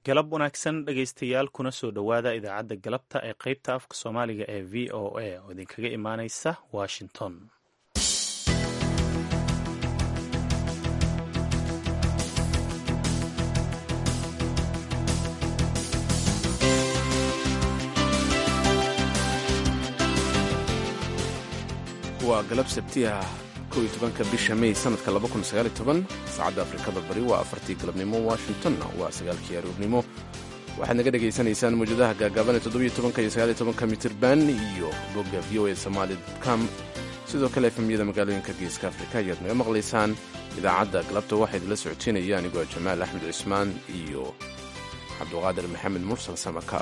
galab wanaagsan dhegaystayaal kuna soo dhowaada idaacadda galabta ee qaybta afka soomaaliga ee v o a oo idinkaga imaaneysa washington waa galab sabtiah kow iyo tobanka bisha may sanadka saacadda afrikada bari waa afartii galabnimo washingtonna waa sagaalkii aroornimo waxaad naga dhegaysanaysaan mawjadaha gaagaaban ee toddobiyo tobanka iyo sagaal iyo tobanka mitirban iyo bogga v o a somali com sidoo kale efemyada magaalooyinka geeska afrika ayaad naga maqlaysaan idaacadda galabta waxaa idinla socotiinaya anigoo jamaal axmed cismaan iyo cabduqaadir maxamed mursal samaka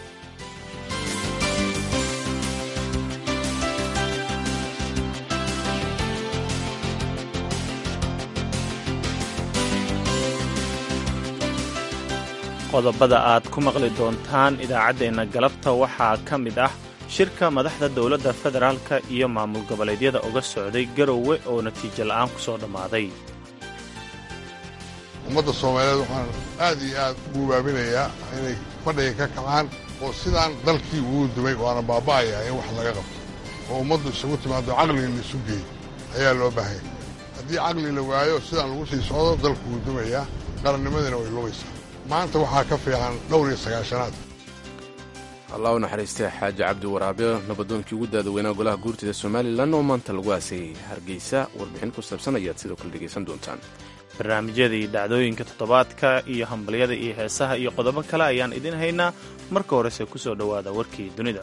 qodobada aad ku maqli doontaan idaacaddeenna galabta waxaa ka mid ah shirka madaxda dowladda federaalka iyo maamul goboleedyada uga socday garowe oo natiijo la'aan ku soo dhammaaday ummadda soomaaliyeed waxaan aad iyo aad ugu waabinayaa inay fadhiga ka kacaan oo sidaan dalkii ugu dumay waana baaba'ayaa in wax laga qabto oo ummaddu isugu timaado caqliga la isu geeyo ayaa loo baahanya haddii caqli la waayo sidaan lagu sii socdo dalku wuu dumayaa qarannimadina way lumaysaa maanta waxaa ka fiican dhowr iyo sagaashanaad allah u naxariistay xaaji cabdi waraabe nabadoonkii ugu daadaweynaa golaha guurtida somalilan oo maanta lagu aasayay hargeysa warbixin ku saabsan ayaad sidoo kale dhegaysan doontaan barnaamijyadii dhacdooyinka toddobaadka iyo hambalyada iyo heesaha iyo qodobo kale ayaan idin haynaa marka horese ku soo dhowaada warkii dunida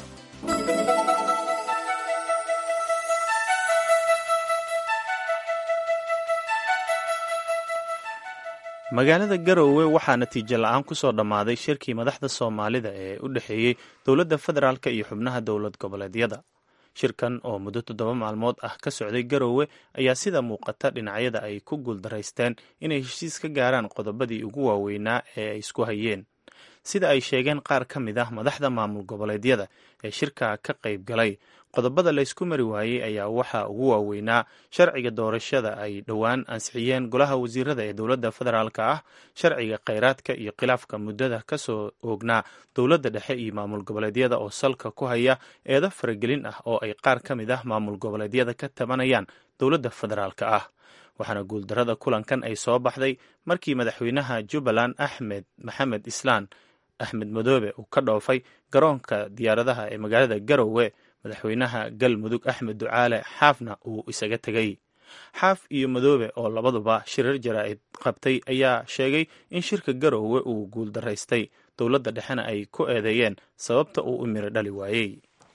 magaalada garowe waxaa natiijo la'aan ku soo dhammaaday shirkii madaxda soomaalida ee u dhexeeyey dowladda federaalk iyo xubnaha dowlad goboleedyada shirkan oo muddo toddoba maalmood ah ka socday garowe ayaa sida muuqata dhinacyada ay ku guuldaraysteen inay heshiis ka gaaraan qodobadii ugu waaweynaa ee ay isku hayeen sida ay sheegeen qaar ka mid ah madaxda maamul goboleedyada ee shirka ka qayb galay qodobada laysku mari waayey ayaa waxaa ugu waaweynaa sharciga doorashada ay dhowaan ansixiyeen golaha wasiirada ee dowladda federaalka ah sharciga kheyraadka iyo khilaafka muddada ka soo oognaa dowladda dhexe iyo maamul goboleedyada oo salka ku haya eedo faragelin ah oo ay qaar ka mid ah maamul goboleedyada ka tabanayaan dowladda federaalka ah waxaana guuldarada kulankan ay soo baxday markii madaxweynaha jubbaland axmed maxamed islaan axmed madoobe uu ka dhoofay garoonka diyaaradaha ee magaalada garowe madaxweynaha galmudug axmed ducaale xaafna uu isaga tegay xaaf iyo madoobe oo labaduba shirar jaraa'id qabtay ayaa sheegay in shirka garowe uu guuldaraystay dowladda dhexena ay ku eedeeyeen sababta uu u miro dhali waayey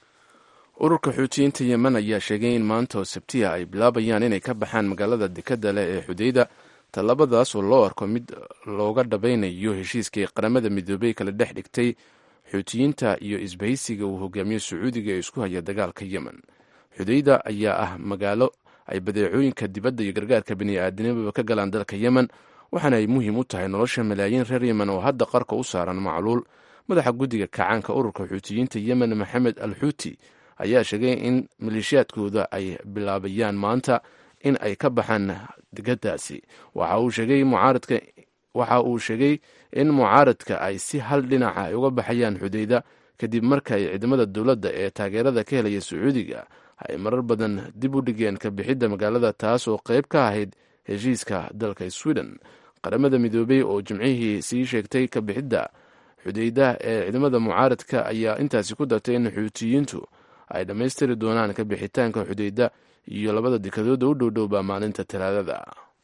ururka xuutiyiinta yemen ayaa sheegay in maanta oo sabtiya ay bilaabayaan inay ka baxaan magaalada dekadda leh ee xudeyda tallabadaas oo loo arko mid looga dhabaynayo heshiiskii qaramada midoobey kala dhex dhigtay xuutiyiinta iyo isbahaysiga uu hogaamiyo sacuudiga ee isku haya dagaalka yemen xudeyda ayaa ah magaalo ay badeecooyinka dibadda iyo gargaarka bini'aadanimaba ka galaan dalka yemen waxaana ay muhiim u tahay nolosha malaayiin reer yemen oo hadda qarka u saaran macluul madaxa guddiga kacaanka ururka xuutiyiinta yemen maxamed al xuuti ayaa sheegay in maleeshiyaadkooda ay bilaabayaan maanta in ay ka baxaan degadaasi waxa uu sheegay mucaaradka waxa uu sheegay in mucaaradka ay si hal dhinaca ay uga baxayaan xudeyda kadib marka ay ciidamada dowladda ee taageerada ka helaya sacuudiga ay marar badan dib u dhigeen ka bixidda magaalada taas oo qayb ka ahayd heshiiska dalka sweden qaramada midoobey oo jimcihii sii sheegtay ka bixidda xudeyda ee ciidamada mucaaradka ayaa intaasi ku dartay in xuutiyiintu ay dhammaystiri doonaan ka bixitaanka xudeyda iyo labada dekadooda u dhowdhowba maalinta talaadada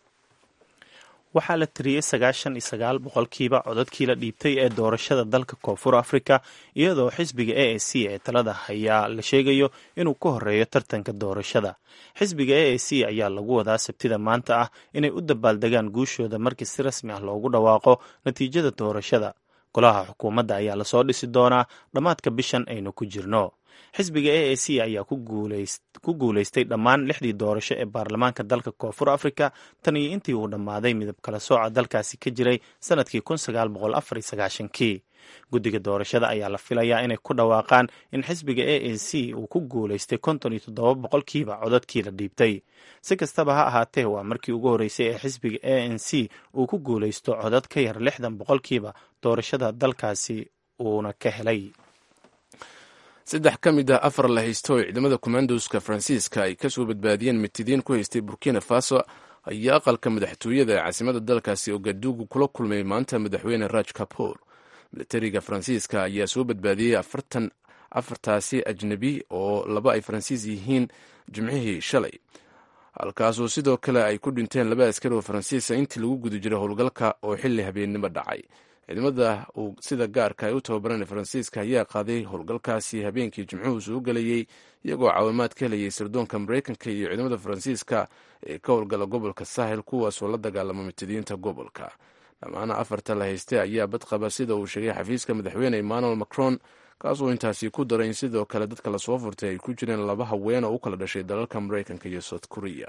waxaa la tiriyey sagaashan iyo sagaal boqolkiiba codadkii la dhiibtay ee doorashada dalka koonfur afrika iyadoo xisbiga a a c ee talada hayaa la sheegayo inuu ka horeeyo tartanka doorashada xisbiga a a c ayaa lagu wadaa sabtida maanta ah inay u dabaaldegaan guushooda markii si rasmi ah loogu dhawaaqo natiijada doorashada golaha xukuumadda ayaa lasoo dhisi doonaa dhammaadka bishan aynu ku jirno xisbiga a a c ayaa ku guulaystay dhammaan lixdii doorasho ee baarlamaanka dalka koonfur afrika tan iyo intii uu dhammaaday midab kala sooca dalkaasi ka jiray sanadkii kii guddiga doorashada ayaa la filayaa inay ku dhawaaqaan in xisbiga a n c uu ku guulaystay konton iyo toddoba boqolkiiba codadkii la dhiibtay si kastaba ha ahaatee waa markii ugu horreysay ee xisbiga a n c uu ku guulaysto codad ka yar lixdan boqolkiiba doorashada dalkaasi uuna ka helay saddex ka mid ah afar la haysto oo ciidamada kommandoska faransiiska ay kasoo badbaadiyeen mitidiin ku haystay burkina faso ayaa aqalka madaxtooyada ee caasimada dalkaasi ogadugu kula kulmay maanta madaxweyne raj kapoor milatariga faransiiska ayaa soo badbaadiyey afartan afartaasi ajnebi oo laba ay faransiis yihiin jimcihii shalay halkaasoo sidoo kale ay ku dhinteen laba askari oo faransiisa intii lagu guda jiray howlgalka oo xilli habeennimo dhacay ciidamada uu sida gaarka ay u tababaran faransiiska ayaa qaaday howlgalkaasi habeenkii jimcuhu soo gelayey iyagoo caawimaad ka helayay sirdoonka mareykanka iyo ciidamada faransiiska ee ka howlgala gobolka sahel kuwaasoo la dagaalama mitidiinta gobolka dhammaana afarta la haystay ayaa badqaba sida uu sheegay xafiiska madaxweyne emmanuel macron kaasoo intaasi ku daray in sidoo kale dadka lasoo furtay ay ku jireen laba haween oo u kala dhashay dalalka mareykanka iyo south korea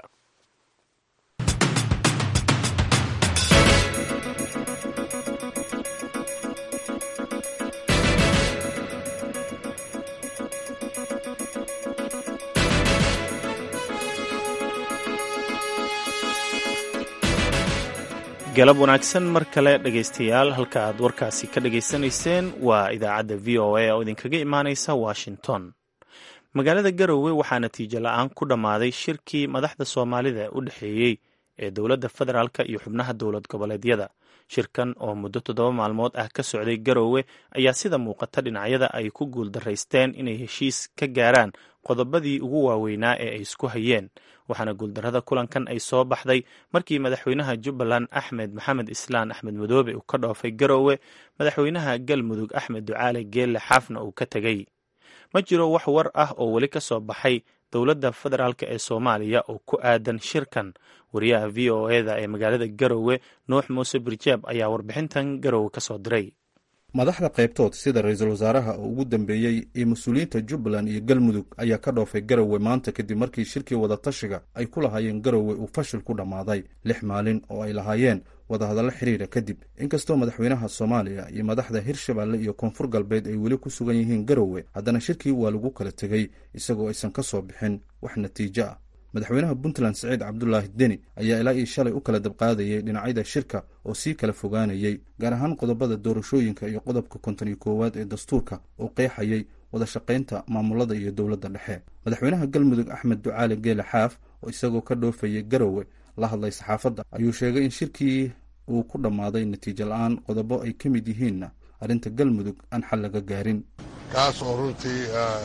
galab wanaagsan mar kale dhegaystayaal halka aad warkaasi ka dhagaysanayseen waa idaacadda v o a oo idinkaga imaanaysa washington magaalada garowe waxaa natiijo la-aan ku dhammaaday shirkii madaxda soomaalida u dhexeeyey ee dowladda federaalk iyo xubnaha dowlad goboleedyada shirkan oo muddo toddoba maalmood ah ka socday garowe ayaa sida muuqata dhinacyada ay ku guuldaraysteen inay heshiis ka gaaraan qodobadii ugu waaweynaa ee ay isku hayeen waxaana guuldarrada kulankan ay soo baxday markii madaxweynaha jubbaland axmed maxamed islaan axmed madoobe uu ka dhoofay garowe madaxweynaha galmudug axmed ducaale geelle xaafna uu ka tegey ma jiro wax war ah oo weli ka soo baxay dowladda federaalk ee soomaaliya oo ku aadan shirkan wariyaha v o eda ee magaalada garowe nuux muuse birjaab ayaa warbixintan garowe ka soo diray madaxda qaybtood sida ra-iisul wasaaraha oo ugu dambeeyey iyo mas-uuliyiinta jubbaland iyo galmudug ayaa ka dhoofay garowe maanta kadib markii shirkii wadatashiga ay ku lahaayeen garowe uu fashil ku dhammaaday lix maalin oo ay lahaayeen wadahadallo xiriira kadib inkastoo madaxweynaha soomaaliya iyo madaxda hirshabeelle iyo koonfur galbeed ay weli ku sugan yihiin garowe haddana shirkii waa lagu kala tegey isagoo aysan ka soo bixin wax natiijo ah madaxweynaha puntland siciid cabdulaahi deni ayaa ilaa io shalay u kala dabqaadayay dhinacyada shirka oo sii kala fogaanayay gaar ahaan qodobada doorashooyinka iyo qodobka konton iyo koowaad ee dastuurka oo qeexayay wada shaqaynta maamulada iyo dowladda dhexe madaxweynaha galmudug axmed ducaale geele xaaf oo isagoo ka dhoofayay garowe la hadlay saxaafadda ayuu sheegay in shirkii uu ku dhammaaday natiijo la-aan qodobo ay ka mid yihiinna arrinta galmudug aan xal laga gaarin kaas oo runtii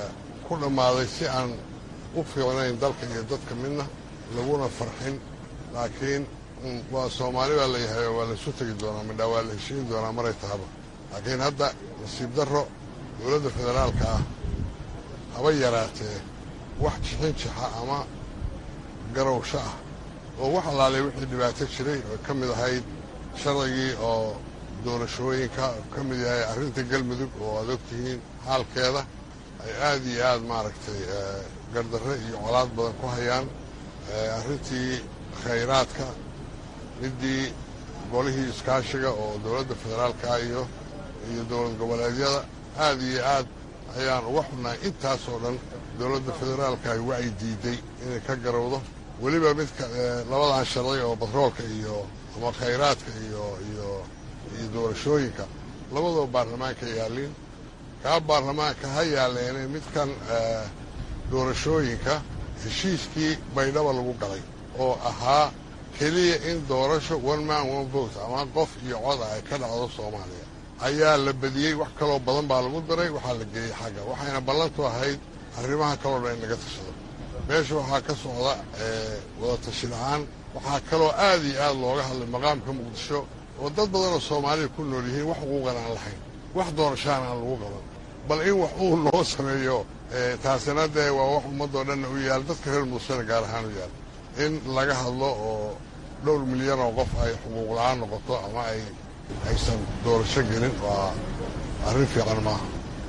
ku dhammaaday si aan u fiicnayn dalka iyo dadka midna laguna farxin laakiin waa soomaali baa la yahay oo waa laisu tegi doonaa midhaa waa la heshiin doonaa maray tahaba laakiin hadda nasiib darro dowladda federaalka ah haba yaraatee wax jixin jixa ama garowsho ah oo wax allaalay wixii dhibaato jiray oo ka mid ahayd sharcigii oo doorashooyinka ka mid yahay arrinta galmudug oo aad ogtihiin xaalkeeda ay aad iyo aad maaragtay gardarre iyo colaad badan ku hayaan arrintii khayraadka middii golihii iskaashiga oo dowladda federaalka iyo iyo dowlad goboleedyada aad iyo aad ayaan uga xunnahay intaasoo dhan dowladda federaalka ay wacyi diiday inay ka garowdo weliba midka labadan sharci oo batroolka iyo ama khayraadka iyo iyo iyo doorashooyinka labadoo baarlamaanka yaalliin kaa baarlamaanka ha yaalleene midkan doorashooyinka heshiiskii baydhaba lagu galay oo ahaa keliya in doorasho one man one vote ama qof iyo cod ah ay ka dhacdo soomaaliya ayaa la badiyey wax kaloo badan baa lagu daray waxaa la geeyey xagga waxayna ballantu ahayd arrimaha kaloo dhan in laga tashado meesha waxaa ka socda wada tashi la-aan waxaa kaloo aad iyo aad looga hadlay maqaamka muqdisho oo dad badanoo soomaalida ku nool yihiin wax xuquuqan aan lahayn wax doorashaan aan lagu qaban bal in wax uu noo sameeyo taasina dee waa wax ummaddoo dhanna u yaal dadka reer muqdishona gaar ahaan u yaal in laga hadlo oo dhowr milyan oo qof ay xuquuq la-aan noqoto ama ay aysan doorasho gelin waa arrin fiican maaha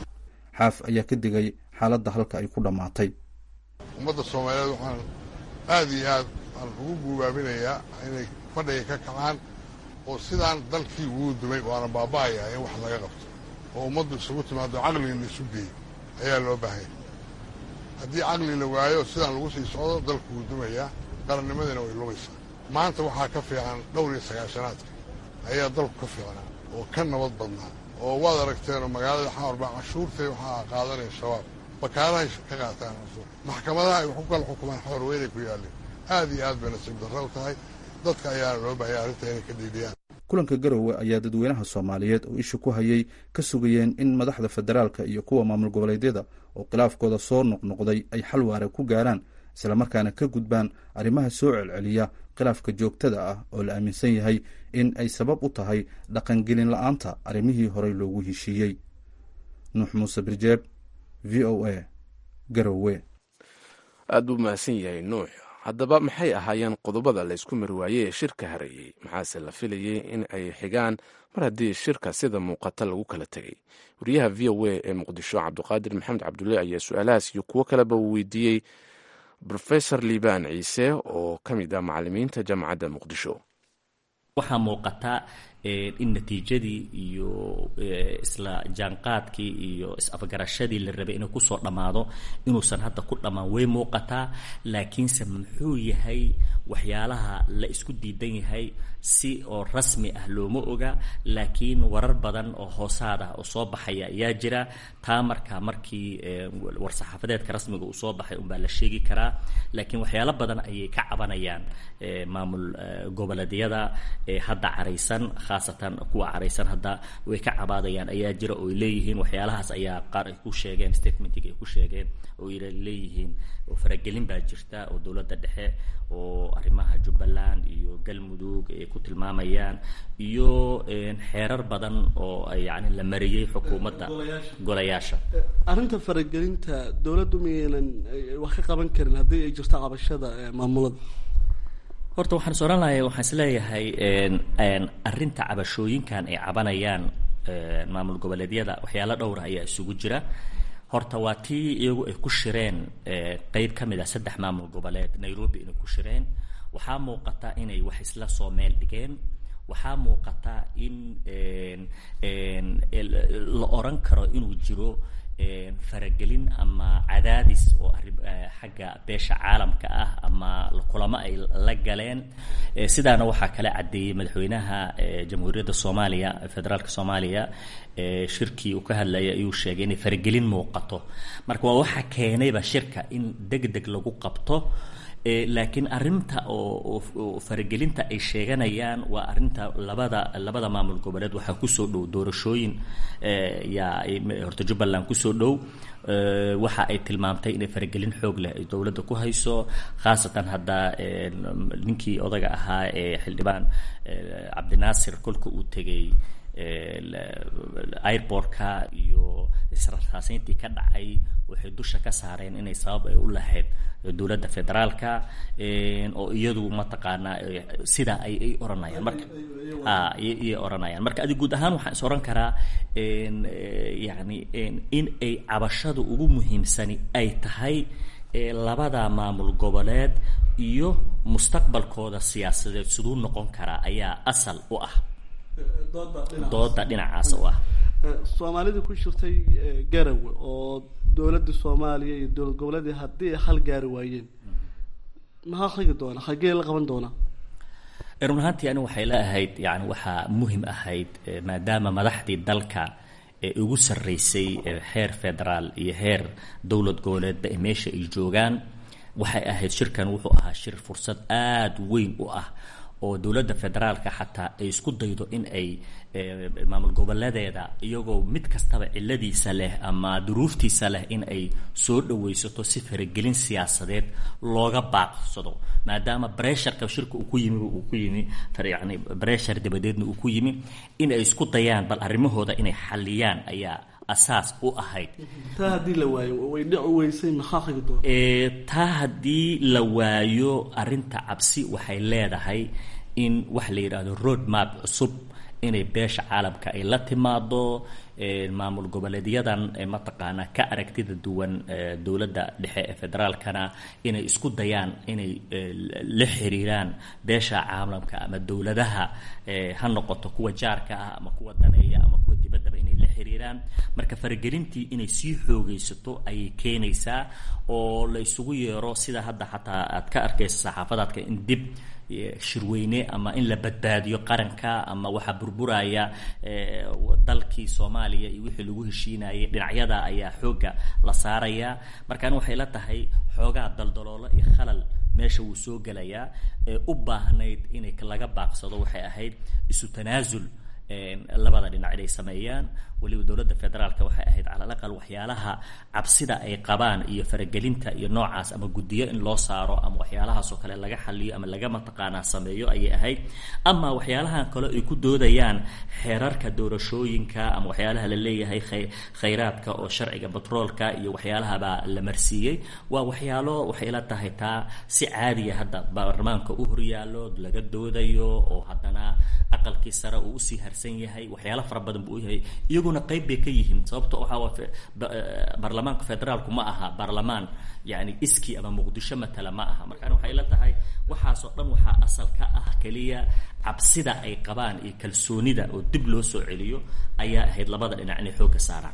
xaaf ayaa ka digay xaaladda halka ay ku dhammaatay ummadda soomaaliyeed waxaan aad iyo aad aan ugu guubaabinayaa inay fadhiga ka kacaan oo sidaan dalkii ugu dumay waana baaba'ayaa in wax laga qabto oo ummaddu isugu timaado caqliga la isu geeyo ayaa loo baahanya haddii caqli la waayo sidaan lagu sii socdo dalku wuu dumayaa qarannimadina way lumaysaa maanta waxaa ka fiican dhowr iyo sagaashanaadka ayaa dalku ka fiicnaa oo ka nabad badnaa oo waad aragteenoo magaalada xamarbaa cashuurtay waxaa qaadanaya shabaab bakaarahay ka qaataan cashuur maxkamadaha ay wax ku kala xukumaan xoor weynay ku yaalleen aad iyo aad bay nasiib darro u tahay dadka ayaana loo baahaya arrinta inay ka dhiidhiyaan kulanka garowe ayaa dadweynaha soomaaliyeed oo isha ku hayay ka sugayeen in madaxda federaalka iyo kuwa maamul goboleedyada oo khilaafkooda soo noqnoqday ay xal waara ku gaaraan islamarkaana ka gudbaan arrimaha soo celceliya khilaafka joogtada ah oo la aaminsan yahay in ay sabab u tahay dhaqangelin la-aanta arrimihii horey loogu heshiiyey nuux muuse birjeeb v o a garowe aad buu mahadsan yahay nuux haddaba maxay ahaayeen qodobada laysku mari waayey ee shirka hareeyey maxaase la filayey in ay xigaan mar haddii shirka sida muuqata lagu kala tegay wariyaha v o a ee muqdisho cabdiqaadir maxamed cabdulle ayaa su-aalahaas iyo kuwo kaleba uu weydiiyey rofesor liibaan ciise oo ka mid ah macalimiinta jaamacadda muqdisho waxaa muuqata in natiijadii iyo isla jaanqaadkii iyo is-afgarashadii la rabay inuu kusoo dhammaado inuusan hadda ku dhammaan way muuqataa laakiinse muxuu yahay waxyaalaha la isku diidan yahay si oo rasmi ah looma oga laakiin warar badan oo hoosaad ah oo soo baxaya ayaa jira taa marka markii war-saxaafadeedka rasmiga uu soo baxay unbaa la sheegi karaa laakiin waxyaalo badan ayay ka cabanayaan maamul goboleedyada hadda caraysan khaasatan kuwa caraysan hadda way ka cabaadayaan ayaa jira oo ay leeyihiin waxyaalahaas ayaa qaar ay ku sheegeen statementiga ay ku sheegeen oo ay leeyihiin oo faragelin baa jirta oo dowladda dhexe oo arrimaha jubbaland iyo galmudug ay ku tilmaamayaan iyo xeerar badan oo yani la mariyey xukuumadda golayaasha arrinta faragelinta dowladdu miyaynan wax ka qaban karin haddii ay jirto cabashada maamulada horta waxaan is ohan lahay waxaan is leeyahay arrinta cabashooyinkan ay cabanayaan maamul goboleedyada waxyaalo dhowra ayaa isugu jira horta waa tii iyagu ay ku shireen qeyb ka mid ah saddex maamul goboleed nairobi inay ku shireen waxaa muuqata inay wax isla soo meel dhigeen waxaa muuqata in la oran karo inuu jiro faragelin ama cadaadis oo arri xagga beesha caalamka ah ama kulamo ay la galeen sidaana waxaa kala caddeeyey madaxweynaha jamhuuriyadda soomaaliya federaalka soomaaliya shirkii uu ka hadlayay ayuu sheegay inay faragelin muuqato marka waa waxa keenayba shirka in deg deg lagu qabto laakiin arrinta oo faragelinta ay sheeganayaan waa arrinta labada labada maamul goboleed waxaa kusoo dhow doorashooyin yaa horta jubbaland kusoo dhow waxa ay tilmaamtay inay faragelin xoog leh ay dowladda ku hayso khaasatan hadda ninkii odaga ahaa ee xildhibaan cabdinaasir kolka uu tegey airbortka iyo isrartaasayntii ka dhacay waxay dusha ka saareen inay sabab ay u lahayd dowladda federaalka oo iyadu mataqaanaa sidaa ay ay oranayaan marka ayay oranayaan marka adi guud ahaan waxaan is oran karaa yani in ay cabashada ugu muhiimsani ay tahay labada maamul goboleed iyo mustaqbalkooda siyaasadeed siduu noqon karaa ayaa asal u ah dooda dhinacaas u ah soomaalidii ku jirtay garawe oo dowladda soomaaliya iyo dowlad goboleedii haddii ay hal gaari waayeen maxaa xigi doona xaggee la qaban doonaa run ahaantii ani waxay la ahayd yani waxaa muhim ahayd maadaama madaxdii dalka ee ugu sarreysay heer federaal iyo heer dowlad goboleedba ee meesha ay joogaan waxay ahayd shirkan wuxuu ahaa shir fursad aada weyn u ah oo dowladda federaalka xataa ay isku daydo in ay maamul goboleedeeda iyagoo mid kastaba ciladiisa leh ama duruuftiisa leh in ay soo dhawaysato si faragelin siyaasadeed looga baaqsado maadaama bresharka shirka uu ku yimi uu ku yimi yani breshar dabadeedna uu ku yimi in ay isku dayaan bal arrimahooda inay xaliyaan ayaa asaas u ahayd taa haddii la waayo way dhici weysay maxaa xigi doona taa haddii la waayo arrinta cabsi waxay leedahay in wax la yidhaahdo road map cusub inay beesha caalamka ay la timaado maamul goboleedyadan mataqaanaa ka aragtida duwan dowladda dhexe ee federaalkana inay isku dayaan inay la xiriiraan beesha caalamka ama dowladaha ha noqoto kuwa jaarka ah ama kuwa daneeya ama kuwa dibaddaba inay la xiriiraan marka faragelintii inay sii xoogaysato ayay keenaysaa oo la isugu yeero sida hadda xataa aad ka arkaysa saxaafadaadka in dib shirweyne ama in la badbaadiyo qaranka ama waxaa burburaya dalkii soomaaliya iyo wixii lagu heshiinayay dhinacyada ayaa xoogga la saaraya markaan waxay la tahay xoogaa daldaloolo iyo khalal meesha wuu soo gelayaa ee u baahnayd inay laga baaqsado waxay ahayd isu tanaasul labada dhinac inay sameeyaan weliba dowladda federaalka waxay ahayd calal aqal waxyaalaha cabsida ay qabaan iyo faragelinta iyo noocaas ama guddiyo in loo saaro ama waxyaalahaas oo kale laga xaliyo ama laga mataqaanaa sameeyo ayay ahayd ama waxyaalahan kale ay ku doodayaan xeerarka doorashooyinka ama waxyaalaha la leeyahay khayraadka oo sharciga batroolka iyo waxyaalahabaa la marsiiyey waa waxyaalo waxay la tahay taa si caadiya hadda baarlamaanka u horyaallo laga doodayo oo haddana aqalkii sare uu usii harsan yahay waxyaalo fara badan buu u yahay iyaguna qayb bay ka yihiin sababto waxaa baarlamaanka federaalku ma aha baarlamaan yani iski ama muqdisho matala ma aha markaan waxay la tahay waxaasoo dhan waxaa asal ka ah keliya cabsida ay qabaan iyo kalsoonida oo dib loo soo celiyo ayaa ahayd labada dhinac inay xoogga saaraan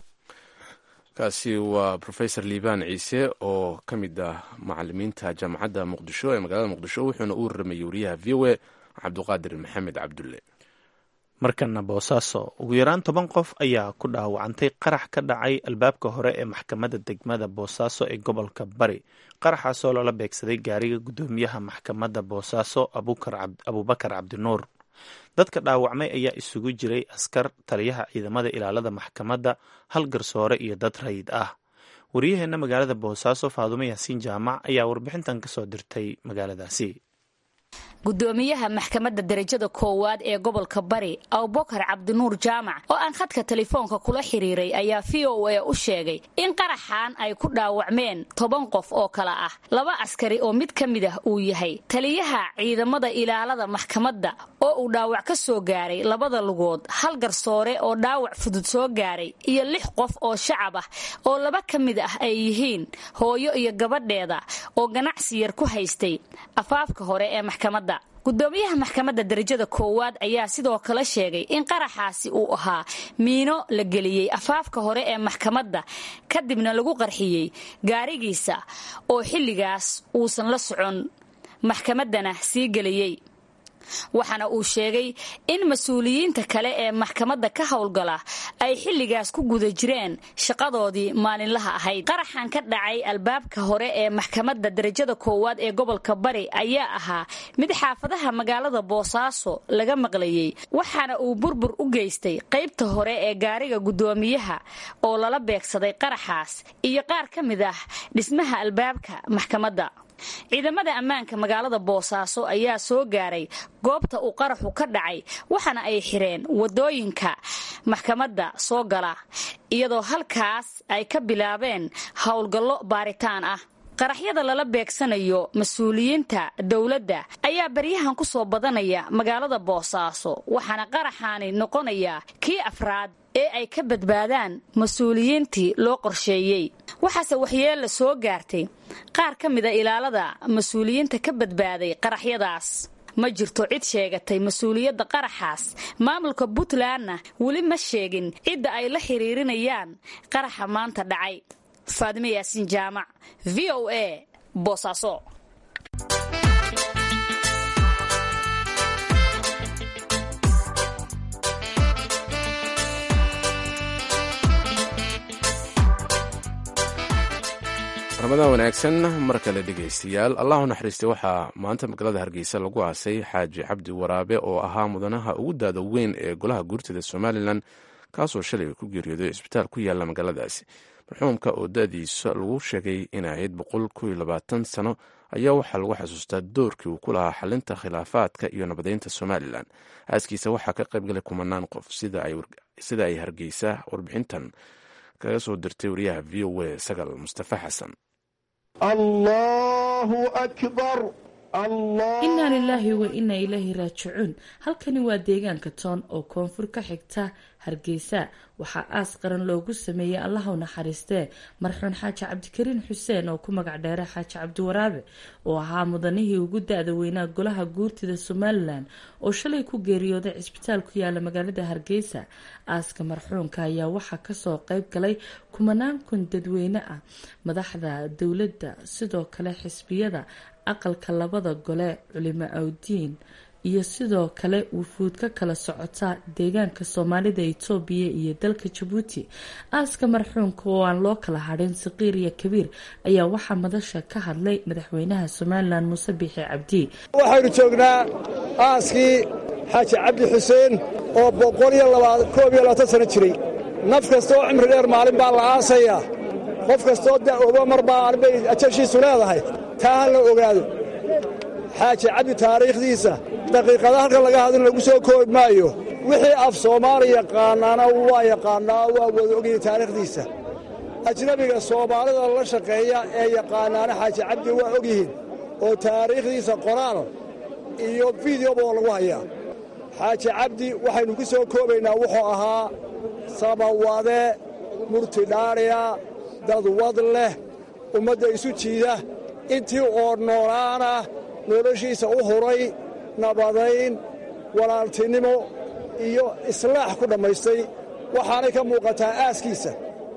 kaasi waa rofesor liibaan ciise oo ka mid ah macalimiinta jaamacadda muqdisho ee magaalada muqdisho wuxuuna u waramayay wariyaha v o a cabduqaadir maxamed cabdulle markana boosaaso ugu yaraan toban qof ayaa ku dhaawacantay qarax ka dhacay albaabka hore ee maxkamadda degmada boosaaso ee gobolka bari qaraxaasoo loola beegsaday gaariga guddoomiyaha maxkamadda boosaaso abuubakar cabdinuur dadka dhaawacmay ayaa isugu jiray askar taliyaha ciidamada ilaalada maxkamadda hal garsoore iyo dad rayid ah wariyaheenna magaalada boosaaso faadumo yaasiin jaamac ayaa warbixintan kasoo dirtay magaaladaasi gudoomiyaha maxkamadda darajada koowaad ee gobolka bari abubakar cabdinuur jaamac oo aan khadka telefoonka kula xiriiray ayaa v o a u sheegay in qaraxan ay ku dhaawacmeen toban qof oo kale ah laba askari oo mid ka mid ah uu yahay taliyaha ciidamada ilaalada maxkamadda oo uu dhaawac ka soo gaaray labada lugood hal garsoore oo dhaawac fudud soo gaaray iyo lix qof oo shacab ah oo laba ka mid ah ay yihiin hooyo iyo gabadheeda oo ganacsi yar ku haystay afaafka hore ee maxkamadda gudoomiyaha maxkamadda darajada koowaad ayaa sidoo kale sheegay in qaraxaasi uu ahaa miino la geliyey afaafka hore ee maxkamadda kadibna lagu qarxiyey gaarigiisa oo xilligaas uusan la socon maxkamaddana sii geliyey waxaana uu sheegay in mas-uuliyiinta kale ee maxkamadda ka howlgala ay xilligaas ku guda jireen shaqadoodii maalinlaha ahayd qaraxan ka dhacay albaabka hore ee maxkamadda darajada koowaad ee gobolka bari ayaa ahaa mid xaafadaha magaalada boosaaso laga maqlayey waxaana uu burbur u geystay qaybta hore ee gaariga guddoomiyaha oo lala beegsaday qaraxaas iyo qaar ka mid ah dhismaha albaabka maxkamadda ciidamada ammaanka magaalada boosaaso ayaa soo gaaray goobta uu qaraxu ka dhacay waxaana ay xireen wadooyinka maxkamadda soo gala iyadoo halkaas ay ka bilaabeen howlgallo baaritaan ah qaraxyada lala beegsanayo mas-uuliyiinta dowladda ayaa baryahan ku soo badanaya magaalada boosaaso waxaana qaraxaani noqonayaa kii afraad ee ay ka badbaadaan mas-uuliyiintii loo qorsheeyey waxaase waxyeella soo gaartay qaar ka mida ilaalada mas-uuliyiinta ka badbaaday qaraxyadaas ma jirto cid sheegatay mas-uuliyadda qaraxaas maamulka puntlandna weli ma sheegin cidda ay la xiriirinayaan qaraxa maanta dhacay faadime yaasiin jaamac v o a boosaaso ramadaan wanaagsan mar kale dhegaystayaal allahu naxariistay waxaa maanta magaalada hargeysa lagu aasay xaaji cabdi waraabe oo ahaa mudanaha ugu daada weyn ee golaha guurtada somalilan kaasoo shalay ku geeriyooday cisbitaal ku yaala magaaladaasi marxuumka oo da-diisa lagu sheegay in ahayd boqol koiyo labaatan sano ayaa waxaa lagu xasuustaa doorkii uu ku lahaa xalinta khilaafaadka iyo nabadeynta somalilan aaskiisa waxaa ka qaybgalay kumanaan qof sida ay hargeysa warbixintan kaga soo dirtay wariyaha v o a sagal mustafa xasan الله أكبر innaa lilaahi wa innaa ilaahi raajicuun halkani waa deegaanka toon oo koonfur ka xigta hargeysa waxaa aas qaran loogu sameeyey allaha u naxariistee marxuun xaaji cabdikariin xuseen oo ku magac dheera xaaji cabdiwaraabe oo ahaa mudanihii ugu da-da weynaa golaha guurtida somalilan oo shalay ku geeriyooday cisbitaal ku yaala magaalada hargeysa aaska marxuunka ayaa waxaa kasoo qeyb galay kumanaan kun dadweyne ah madaxda dowladda sidoo kale xisbiyada aqalka labada gole culimo awdiin iyo sidoo kale wufuud ka kala socota deegaanka soomaalida itoobiya iyo dalka jabuuti aaska marxuunka oo aan loo kala hadhin saqiir iyo kabiir ayaa waxaa madasha ka hadlay madaxweynaha somalilan muuse biixi cabdi waxaynu joognaa aaskii xaaji cabdi xuseen oo boqol iyo koob iyo labaatan sano jiray naf kasta oo cimri dheer maalin baa la aasayaa qof kastaoo da'ooba mar baa bay ajashiisu leedahay taa ha la ogaado xaaji cabdi taariikhdiisa daqiiqada halkan laga hadin lagu soo koobi maayo wixii af soomaali yaqaanaana waa yaqaannaa waa wada ogayay taariikhdiisa ajnebiga soomaalida la shaqeeya ee yaqaanaana xaaji cabdi waa og yihiin oo taariikhdiisa qoraal iyo fideoba oo lagu hayaa xaaji cabdi waxaynu ku soo koobaynaa wuxuu ahaa samawade murtidhaadhiya dadwad leh ummadda isu jiida intii oo noolaana noloshiisa u huray nabadayn walaaltinimo iyo islaax ku dhammaystay waxaanay ka muuqataa aaskiisa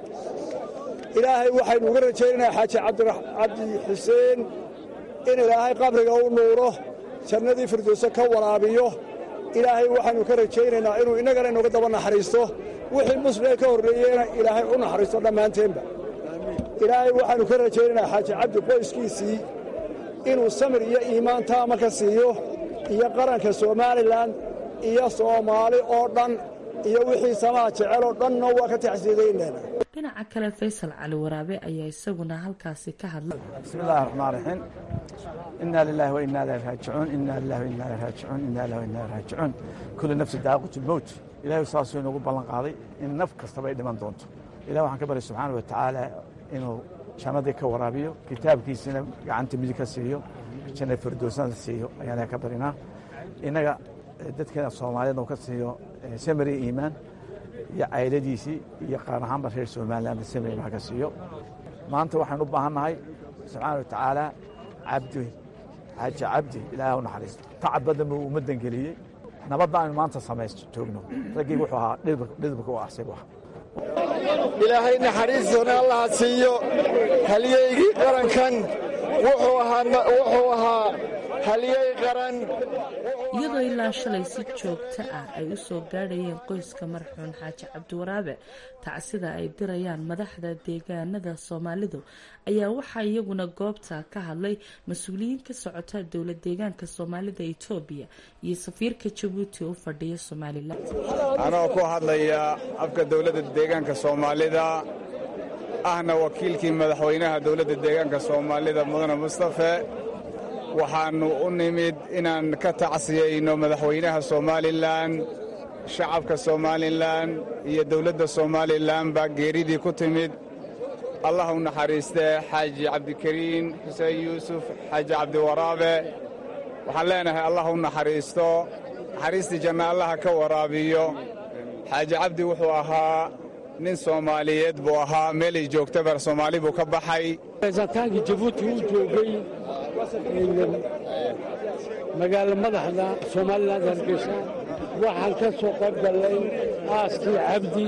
ilaahay waxaynu uga rajaynaynaa xaaji cabdi xuseen in ilaahay qabriga u nuuro jannadii firdowso ka waraabiyo ilaahay waxaynu ka rajaynaynaa inuu innagana inooga daba naxariisto wixii muslimee ka horreeyeyna ilaahay u naxariisto dhammaanteenba ilaahay waxaannu ka rajaynaynaa xaaji cabdi qoyskiisii inuu samir iyo iimaan taama ka siiyo iyo qaranka somalilan iyo soomaali oo dhan iyo wixii samaha jeceloo dhanna waa ka taxsiidaynayna dhinaca kale faysal cali waraabe ayaa isaguna halkaasi ka hadlay bismillahi raxmaan raxiim inaa lilahi wa inaa ilahi raajicuun inaa lilahi wa inaa ilahi raajicuun inaa lilahi wa inaa ilahi raajicuun kulli nafsi daaqatu lmowt ilahay saasuu inoogu ballan qaaday in naf kastaba ay dhiman doonto ilah waxaan ka baryay subxaana wa tacaala inuu jannadii ka waraabiyo kitaabkiisina gacanta midig ka siiyo janna firdowsana siiyo ayaan ka barinaa innaga dadkeena soomaaliyeedna uu ka siiyo samari iimaan iyo cayladiisii iyo qaar ahaanba reer somaliland samari iimaan ka siiyo maanta waxaan u baahan nahay subxaana wa tacaala cabdi xaaji cabdi ilaahay u naxariisto tacab badan buu ummaddan geliyey nabadda aynu maanta samaysto joogno raggii wuxuu ahaa dhidibka u asigu ah ilaahay naxariistoona allaha siiyo halyeygii qarankan wuxuu ahaa halyey qaran iyadoo ilaa shalay si joogto ah ay u soo gaadhayeen qoyska marxuun xaaji cabdiwaraabe tacsida ay dirayaan madaxda deegaanada soomaalidu ayaa waxaa iyaguna goobta ka hadlay mas-uuliyiin ka socota dowla deegaanka soomaalida etoobiya iyo safiirka jabuuti u fadhiya somalilan anoo ku hadlaya afka dowladda deegaanka soomaalida ahna wakiilkii madaxweynaha dowladda deegaanka soomaalida mudane mustafe waxaannu u nimid inaan ka tacsiyayno madaxweynaha somalilan shacabka somalilan iyo dowladda somalilan baa geeridii ku timid allah u naxariistee xaaji cabdikariin xuseen yuusuf xaaji cabdiwaraabe waxaan leenahay allah u naxariisto naxariistii janna allaha ka waraabiyo xaaji cabdi wuxuu ahaa nin soomaaliyeed buu ahaa meelay joogtabar soomaali buu ka baxay reesataankii jabuuti uu joogay magaalo madaxda somalilan hargeysa waxaan ka soo qayb gallay aaskii cabdi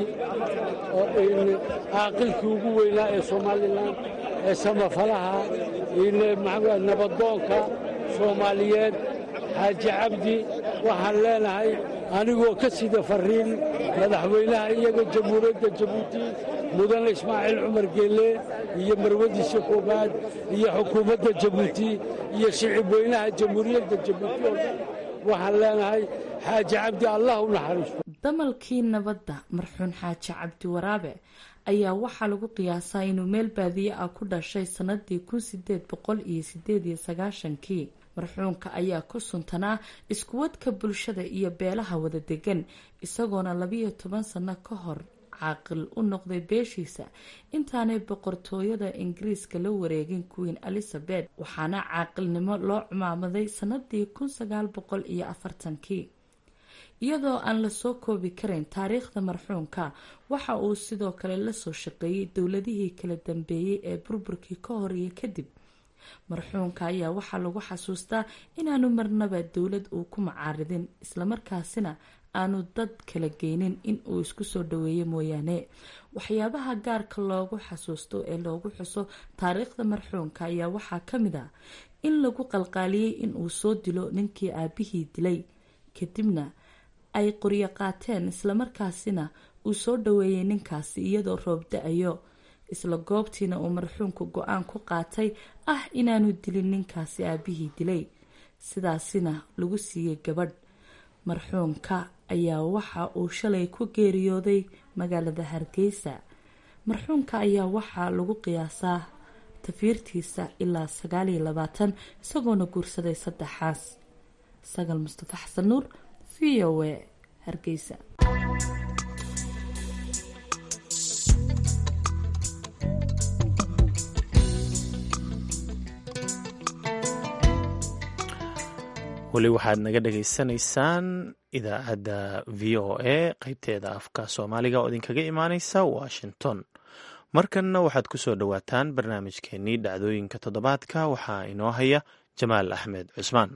caaqilkii ugu weynaa ee somalilan ee samafalaha nabadoonka soomaaliyeed xaaji cabdi waxaan leenahay anigoo ka sida fariin madaxweynaha iyaga jamhuuriyadda jabuuti mudane ismaaciil cumar geelle iyo marwadiisa koobaad iyo xukuumadda jabuuti iyo shicib weynaha jamhuuriyadda jabuuti oo dhan waxaan leenahay xaaji cabdi allah u naxariisto damalkii nabadda marxuun xaaji cabdi waraabe ayaa waxaa lagu qiyaasaa inuu meel baadiye ah ku dhashay sannadii kun sideed boqol iyo sideed iyo sagaashankii marxuunka ayaa ku suntanaa iskuwadka bulshada iyo beelaha wada degan isagoona labiyo toban sano ka hor caaqil u noqday beeshiisa intaanay boqortooyada ingiriiska la wareegin queen elizabeth waxaana caaqilnimo loo cumaamaday sanadii kun sagaal boqol iyo afartankii iyadoo aan lasoo koobi karayn taariikhda marxuumka waxa uu sidoo kale lasoo shaqeeyey dowladihii kala dambeeyey ee burburkii ka hor iyo kadib marxuumka ayaa waxaa lagu xasuustaa inaanu marnaba dowlad uu ku macaaridin islamarkaasina aanu dad kala geynin in uu isku soo dhaweeyo mooyaane waxyaabaha gaarka loogu xasuusto ee loogu xuso taariikhda marxuumka ayaa waxaa kamid a in lagu qalqaaliyey in uu soo dilo ninkii aabihii dilay kadibna ay qoryo qaateen islamarkaasina uu soo dhaweeyey ninkaasi iyadoo roob da-ayo isla goobtiina uu marxuumka go-aan ku qaatay ah inaanu dilin ninkaasi aabihii dilay sidaasina lagu siiyey gabadh marxuumka ayaa waxa uu shalay ku geeriyooday magaalada hargeysa marxuumka ayaa waxaa lagu qiyaasaa tafiirtiisa ilaa sagaal iyo labaatan isagoona guursaday saddexaas sagal mustafa xasan nuur v o a hargeysa weli waxaad naga dhagaysanaysaan idaacadda v o a qeybteeda afka soomaaliga oo idinkaga imaaneysa washington markanna waxaad ku soo dhowaataan barnaamijkeenii dhacdooyinka toddobaadka waxaa inoo haya jamaal axmed cusmaan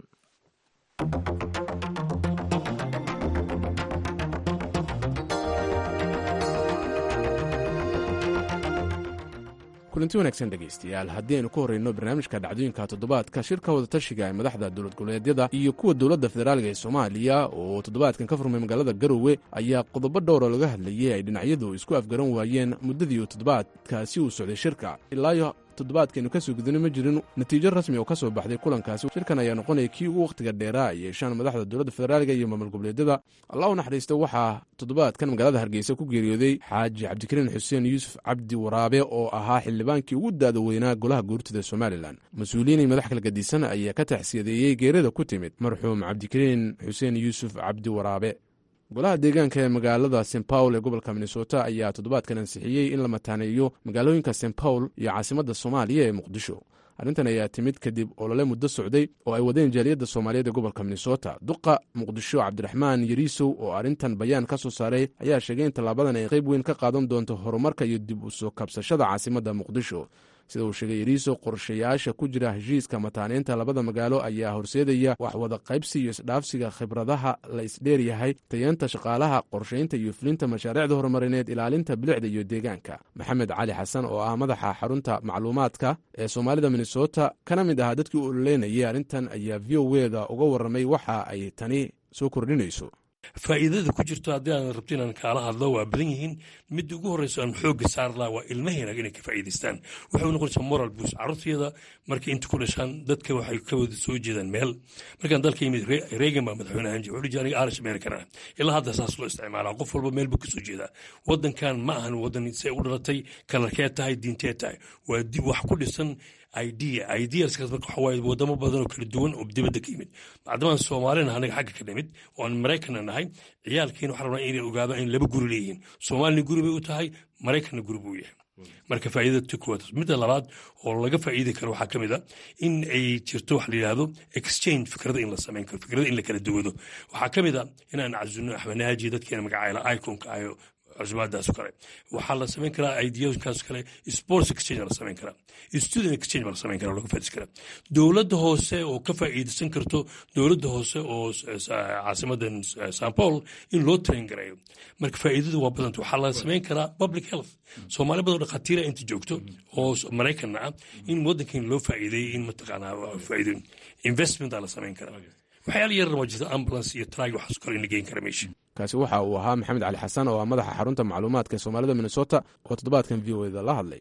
kulanti wanaagsan dhegaystayaal haddii aynu ku horreyno barnaamijka dhacdooyinka toddobaadka shirka wadatashiga ee madaxda dowlad goboleedyada iyo kuwa dowladda federaaliga ee soomaaliya oo toddobaadkan ka furmay magaalada garowe ayaa qodobo dhowra laga hadlayay ay dhinacyadu isku afgaran waayeen muddadii uu toddobaadkaasi uu socday shirka ilaayo toddobaadkaynu ka soo gudana ma jirin natiijo rasmi oo ka soo baxday kulankaasi shirkan ayaa noqonaya kii ugu wakhtiga dheeraa ay yeeshaan madaxda dowladda federaaliga iyo maamul goboleedyada allah u naxariista waxaa toddobaadkan magaalada hargeysa ku geeriyooday xaaji cabdikariin xuseen yuusuf cabdi waraabe oo ahaa xildhibaankii ugu daada weynaa golaha guurtida somalilan mas-uuliyiinay madax kala gadisan ayaa ka taxsiyadeeyey geerida ku timid marxuum cabdikariin xuseen yuusuf cabdi waraabe golaha deegaanka ee magaalada st paul ee gobolka minnesota ayaa toddobaadkan ansixiyey in la mataaneeyo magaalooyinka st paul iyo caasimadda soomaaliya ee muqdisho arrintan ayaa timid kadib olole muddo socday oo ay wadeen jaaliyadda soomaaliyeed ee gobolka minnesota duqa muqdisho cabdiraxmaan yariisow oo arrintan bayaan ka soo saaray ayaa sheegay in tallaabadan ay qayb weyn ka qaadan doonto horumarka iyo dib u soo kabsashada caasimadda muqdisho sida uu sheegay yariiso qorshayaasha ku jira heshiiska mataaneynta labada magaalo ayaa horseedaya wax wada qaybsi iyo isdhaafsiga khibradaha la isdheeryahay tayeenta shaqaalaha qorshaynta iyo fulinta mashaariicda horumarineed ilaalinta bilicda iyo deegaanka maxamed cali xasan oo ah madaxa xarunta macluumaadka ee soomaalida minnesota kana mid ahaa dadkii u ololeynayay arrintan ayaa v o weda uga warramay waxa ay tani soo kordhinayso faa'iidada ku jirto haddii aan rabto inaan kaala hadlo waa badan yihiin midda ugu horreyso aan xoogga saar laha waa ilmaheena inay ka faa'iidaystaan waxay u noqonaysaa moral buus carruurtayada markay inta ku dhashaan dadka waxay ka wada soo jeedaan meel markaan dalka yimid reegan baa madaxweyne ahaan jira wuxuu dhihi aniga irish american ah ilaa hadda saas loo isticmaalaa qof walba meel buu ka soo jeedaa waddankan ma ahan waddan say u dhalatay kalarkee tahay diintee tahay waa dib wax ku dhisan idea ideaskaas marka waxa waaye wadamo badan oo kala duwan oo dibadda ka yimid maadamaan soomaalina anaga xagga ka nimid oo aan maraykanna nahay ciyaalkiina waxaa rabnaa inay ogaadaan in laba guri leeyihiin soomaalina guri bay u tahay maraykanna guri buu yahay marka faa'iidada kuwaad midda labaad oo laga faa'iidi karo waxaa ka mid a in ay jirto wax la yidhaahdo exchange fikrada in la samayn karo fikrada in la kala duwado waxaa ka mid a inaan casuno axmed naaji dadkeena magacayla iconka ayo cusbaadaas kale waxaa la samayn karaa ideaskaas kale sports exchange la samayn karaa student exchange la samayn karaa laga faa'iidaysan karaa dowladda hoose oo ka faa'iidaysan karto dowladda hoose oo caasimadan san paul in loo train gareeyo marka faa'iidadu waa badanta waxaa la samayn karaa public health soomaali badan oo dhakhaatiira inta joogto oo maraykanna ah in waddankan loo faa'iideeyey in mataqaanaa faa'iido investment la samayn karaa waxyaala yarna waa jirta ambulance iyo traag waxaas kale in la geyn kara meesha kaasi waxa uu ahaa maxamed cali xasan oo ah madaxa xarunta macluumaadka ee soomaalida minnesota oo toddobaadkan v o eda la hadlay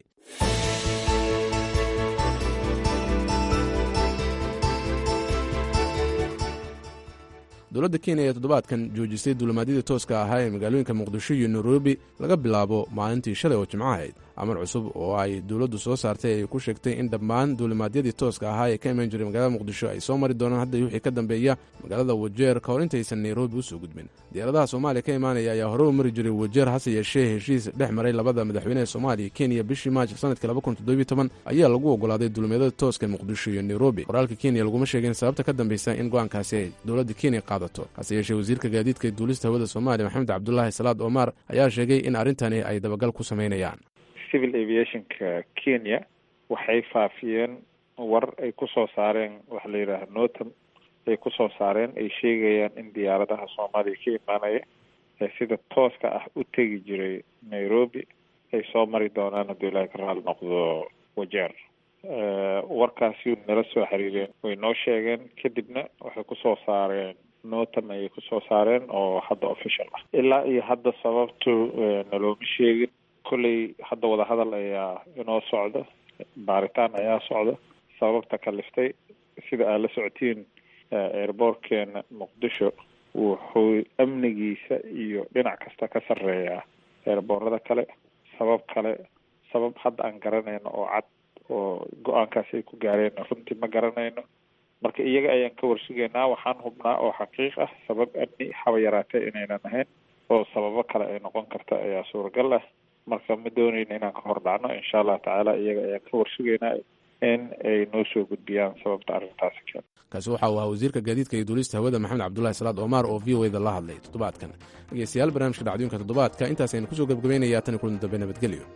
dowladda kenya ayaa toddobaadkan joojisay duulimaadyadii tooska ahaa ee magaalooyinka muqdisho iyo nairobi laga bilaabo maalintii shalay oo jimco ahayd amar cusub oo ay dowladdu soo saartay ay ku sheegtay in dhammaan duulimaadyadii tooska ahaa ee ka imaan jiray magaalada muqdisho ay soo mari doonaan hadda wixii ka dambeeya magaalada wajeer ka hor intaysan nairobi usoo gudbin diyaaradaha soomaaliya ka imaanaya ayaa hore u mari jiray wajeer hase yeeshee heshiis dhex maray labada madaxweynehe soomaaliya kenya bishii maaj sanadkii ayaa lagu ogolaaday duulimaadyada tooska muqdisho iyo nairobi qoraalka kenya laguma sheegin sababta ka dambeysa in go-aankaasi ay dowladda kenya qaadato hase yeeshee wasiirka gaadiidka duulista hawada soomaaliya maxamed cabdulaahi salaad omar ayaa sheegay in arrintani ay dabagal ku samaynayaan civil aviationka kenya waxay faafiyeen war ay ku soo saareen waxa la yidhaaha notam ay ku soo saareen ay sheegayaan in diyaaradaha soomaaliya ka imaanaya ee sida tooska ah u tegi jiray nairobi ay soo mari doonaan hadduu ilaahay ka raali noqdo wajeer warkaasi nala soo xiriireen way noo sheegeen kadibna waxay kusoo saareen notam ayay kusoo saareen oo hadda official ah ilaa iyo hadda sababtu nalooma sheegin kolley hadda wadahadal ayaa inoo socda baaritaan ayaa socda sababta kaliftay sida aad la socotiin airboortkeena muqdisho wuxuu amnigiisa iyo dhinac kasta ka sarreeyaa eerboorada kale sabab kale sabab hadda aan garanayno oo cad oo go-aankaas ay ku gaareen runtii ma garanayno marka iyaga ayaan ka warsugaynaa waxaan hubnaa oo xaqiiq ah sabab amni haba yaraatee inaynan ahayn oo sababo kale ay noqon karta ayaa suuragal ah marka ma doonayno inaan ka hor dhacno insha allah tacaala iyaga ayaan ka warsugaynaa in ay noo soo gudbiyaan sababta arrintaasi keen kaasi waxa uu ahaa wasiirka gaadiidka iyo duulista hawada maxamed cabdulahi salaad omar oo v o eda la hadlay toddobaadkan dhegeystayaal barnaamijka dhacdooyinka toddobaadka intaas aynu kusoo gebgabaynayaa tan iyo kulan dambe nabadgelyo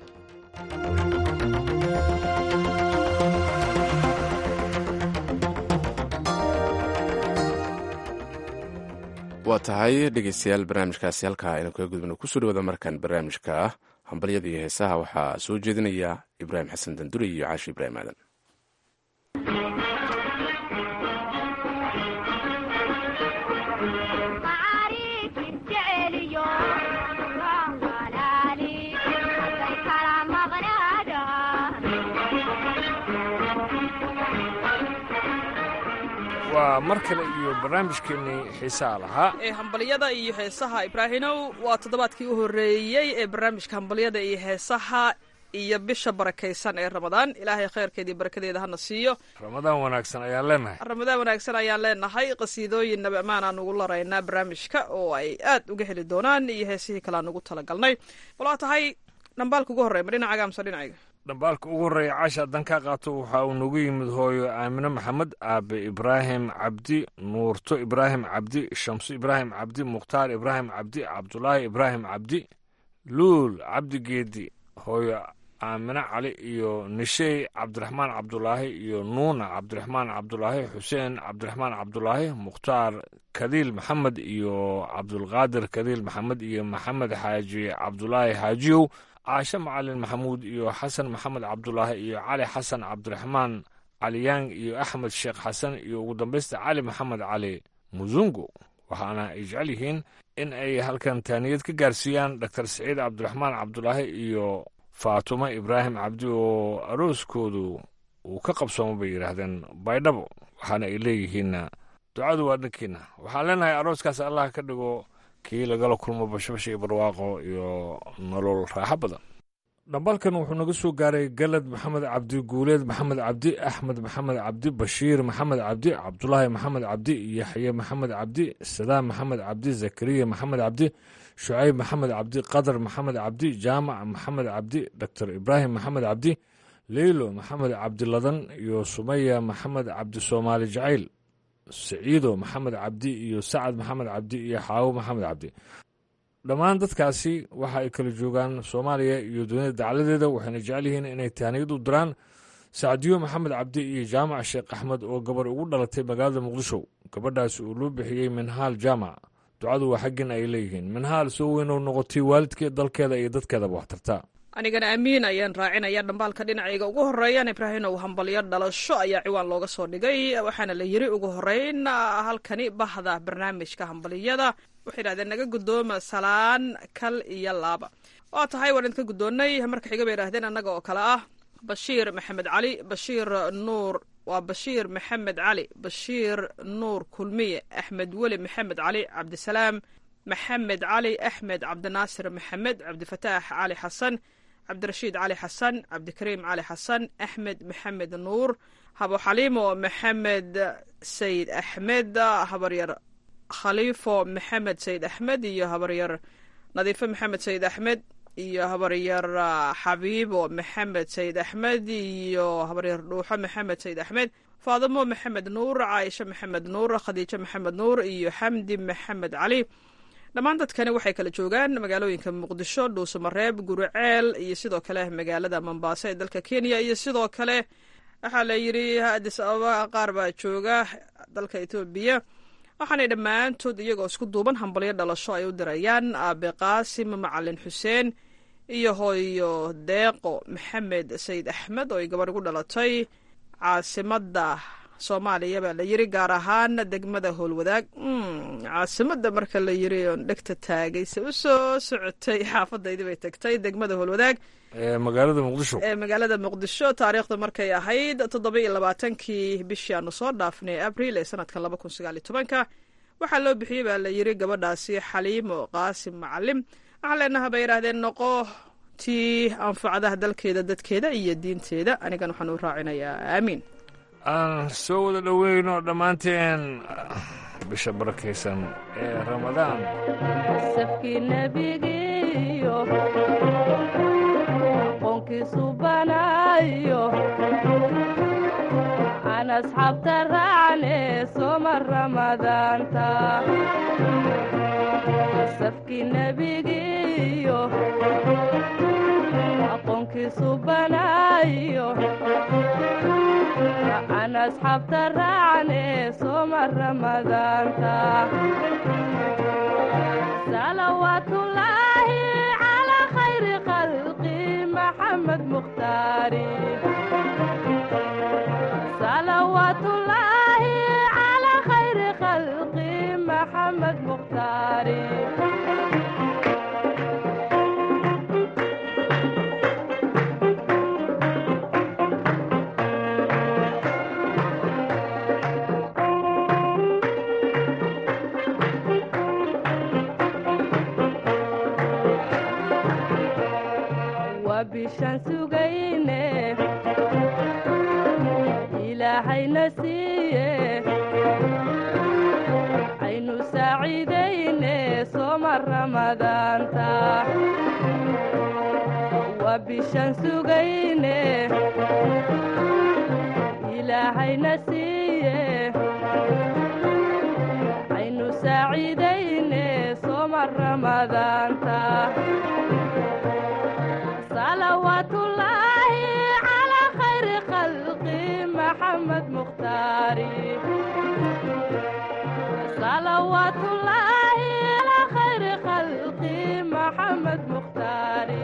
waa tahay dhegeystayaal barnaamijkaasi halkaa aynu kaga gudbino kusoo dhawaada markan barnaamijka hambalyada iyo heesaha waxaa soo jeedinaya ibraahim xasan danduri iyo caashi ibraahim aadan waa mar kale iyo barnaamijkeennii xiisaha lahaa ee hambalyada iyo heesaha ibraahinow waa toddobaadkii u horreeyey ee barnaamijka hambalyada iyo heesaha iyo bisha barakaysan ee ramadaan ilaahay khayrkeeda iyo barakadeeda hana siiyo ramadaan wanaagsan ayaan leenahay ramadaan wanaagsan ayaan leenahay qasiidooyin nabi ammaan aan ugu laraynaa barnaamijka oo ay aad uga heli doonaan iyo heesihii kale aan ugu talagalnay walaa tahay dhambaalka ugu horreya ma dhinacaaga amse dhinacayga dhambaalka ugu horreeya caasha haddaan kaa qaato waxa uu nagu yimid hooyo aamine maxamed aabe ibraahim cabdi nuurto ibraahim cabdi shamso ibraahim cabdi mukhtaar ibraahim cabdi cabdulaahi ibraahim cabdi luul cabdi geedi hooyo aamine cali iyo nishey cabdiraxmaan cabdulaahi iyo nuuna cabdiraxmaan cabdulaahi xuseen cabdiraxmaan cabdulaahi mukhtaar kadiil maxamed iyo cabdulqaadir kadiil maxamed iyo maxamed xaaji cabdulaahi xaajiyow caashe macalin maxamuud iyo xasan maxamed cabdulaahi iyo cali xasan cabdiraxmaan caliyang iyo axmed sheekh xasan iyo ugu dambaysta cali maxamed cali musungu waxaana ay jecel yihiin in ay halkan taaniyad ka gaarsiiyaan doctor saciid cabdiraxmaan cabdulaahi iyo faatumo ibraahim cabdi oo arooskoodu uu ka qabsoomo bay yidhaahdeen baydhabo waxaana ay leeyihiinna ducadu waa dhankiina waxaan leenahay arooskaas allah ka dhigo kii lagala kulmo bashbasha iyo barwaaqo iyo nolol raaxo badan dhambaalkan wuxuu naga soo gaaray galad maxamed cabdi guuleed maxamed cabdi axmed maxamed cabdi bashiir maxamed cabdi cabdulaahi maxamed cabdi yaxye maxamed cabdi sadaam maxamed cabdi zakariya maxamed cabdi shucayb maxamed cabdi qadar maxamed cabdi jaamac maxamed cabdi doctor ibraahim maxamed cabdi leylo maxamed cabdiladan iyo sumaya maxamed cabdi soomaali jacayl siciido maxamed cabdi iyo sacad maxamed cabdi iyo xaawo maxamed cabdi dhammaan dadkaasi waxa ay kala joogaan soomaaliya iyo dunida dacladeeda waxayna jecel yihiin inay taaniyad u diraan sacdiyo maxamed cabdi iyo jaamac sheekh axmed oo gabar ugu dhalatay magaalada muqdisho gabadhaasi uu loo bixiyey minhaal jaamac ducadu waa xaggin ay leeyihiin minhaal soo weynou noqotay waalidkeed dalkeeda iyo dadkeedaba wax tartaa anigana amiin ayaan raacinaya dhambaalka dhinacayga ugu horeeyaan ibraahinow hambalyo dhalasho ayaa ciwaan looga soo dhigay waxaana la yiri ugu horeyn halkani bahda barnaamijka hambaliyada waxay yidhahdeen naga guddooma salaan kal iyo laaba waa tahay waan idinka guddoonnay marka xiga bay yidhahdeen annaga oo kale ah bashiir maxamed cali bashiir nuur waa bashiir maxamed cali bashiir nuur kulmiye axmed weli maxamed cali cabdisalaam maxamed cali axmed cabdinaasir maxamed cabdifataax cali xasan cabdirashiid cali xasan cabdikariim cali xasan axmed maxamed nuur habo xaliimo maxamed sayid axmed habaryar khaliifo maxamed sayid axmed iyo habaryar nadiifo maxamed sayid axmed iyo habaryar xabiibo maxamed sayid axmed iyo habaryar dhuuxo maxamed sayid axmed faadimo maxamed nuur caaisho maxamed nuur khadiijo maxamed nuur iyo xamdi maxamed cali dhammaan dadkani waxay kala joogaan magaalooyinka muqdisho dhuusamareeb guriceel iyo sidoo kale magaalada mombaaso ee dalka kenya iyo sidoo kale waxaa la yidhi adis ababa qaar baa jooga dalka etoobiya waxaanay dhammaantood iyagoo isku duuban hambalyo dhalasho ay u dirayaan aabe qaasim macalin xuseen iyo hooyo deeqo maxamed sayid axmed oo ay gabadh ugu dhalatay caasimadda soomaaliya baa la yiri gaar ahaan degmada howlwadaag caasimada marka la yiri oon dhegta taagayse u soo socotay xaafadaydii bay tagtay degmada howlwadaag magaalada muqdisho ee magaalada muqdisho taariikhda markay ahayd toddoba iyo labaatankii bishii aanu soo dhaafnay abril ee sanadkan laba kun sagaal iyo tobanka waxaa loo bixiyey baa la yiri gabadhaasi xaliimo qaasim macalim waxaan leenaha bay yidhaahdeen noqo tii anfacadaha dalkeeda dadkeeda iyo diinteeda anigan waxaan u raacinayaa aamiin aan soo wada dhoweyno dhammaanteen bisha barakaysan ee ramadaan safkii nebigiiyo aqoonkiisu banaayo aan asxaabta raacne soma ramadaanta safkii nebigiiyo aqoonkiisu banaayo aan asxaabta raacne soma ramadaanta salawaatullaahi calaa khayri khalqi maxamed mukhtaari salawaatullaahi calaa khayri khalqi maxamed mukhtaari bishaan sugayne ilaahayna siiye aynu saaciidayne soma ramadaanta waa bishaan sugayne ilaahayna siiye aynu saaciidayne soma ramadaanta salawaatullaahi calaa khayri khalqi maxamed mukhtaari salawaatullaahi calaa khayri khalqi maxamed mukhtaari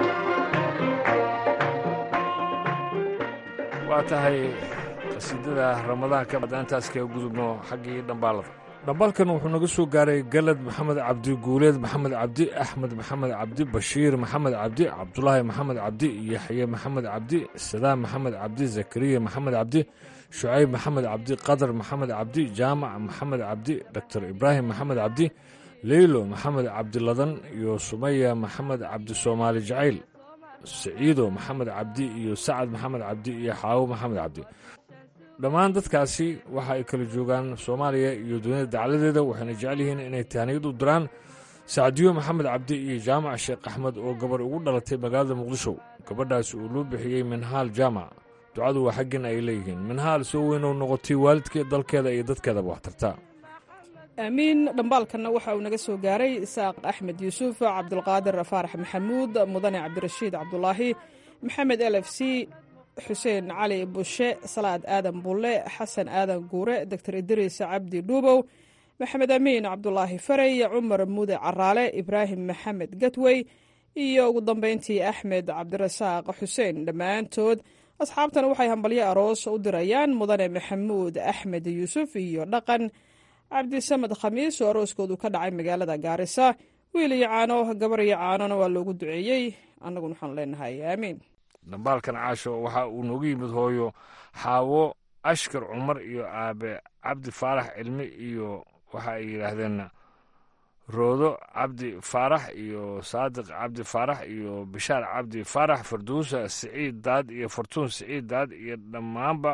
waa tahay qasiidada ramadaanka intaas kaga gudubno xaggii dhambaalada dhambaalkan wuxuu naga soo gaaray galad maxamed cabdi guuleed maxamed cabdi axmed maxamed cabdi bashiir maxamed cabdi cabdulaahi maxamed cabdi yaxye maxamed cabdi sadaam maxamed cabdi zakariya maxamed cabdi shucayb maxamed cabdi qadar maxamed cabdi jaamac maxamed cabdi doctor ibraahim maxamed cabdi leylo maxamed cabdiladan iyo sumaya maxamed cabdi soomaali jacayl siciido maxamed cabdi iyo sacad maxamed cabdi iyo xaawo maxamed cabdi dhammaan dadkaasi waxa ay kala joogaan soomaaliya iyo dunida dacladeeda waxayna jecel yihiin inay tahniyad u diraan sacdiyo maxamed cabdi iyo jaamac sheekh axmed oo gabar ugu dhalatay magaalada muqdisho gabadhaasi uu loo bixiyey minhaal jaamac ducadu waa xaggin ay leeyihiin minhaal soo weyn oo noqotay waalidkeed dalkeeda iyo dadkeedaba wax tartaa aamiin dhambaalkanna waxa uu naga soo gaaray isaaq axmed yuusuf cabdulqaadir faarax maxamuud mudane cabdirashiid cabdulaahi maxamed l f c xuseen cali bushe salaad aadan bulle xasan aadan guure doctor idriis cabdi dhuubow maxamed amiin cabdulaahi farey cumar mude caraale ibraahim maxamed gatwey iyo ugu dambeyntii axmed cabdirasaaq xuseen dhammaantood asxaabtan waxay hambalyo aroos u dirayaan mudane maxamuud axmed yuusuf iyo dhaqan cabdisamed khamiis oo arooskoodu ka dhacay magaalada gaarisa wiil iyo caano gabar iyo caanona waa loogu duceeyey annaguna waxaan leenahay aamiin dhambaalkan caasho waxa uu noogu yimid hooyo xaawo ashkar cumar iyo aabe cabdi faarax cilmi iyo waxa ay yidhaahdeen roodo cabdi faarax iyo saadiq cabdi faarax iyo bishaar cabdi faarax farduusa siciid daad iyo fartuun siciid daad iyo dhammaanba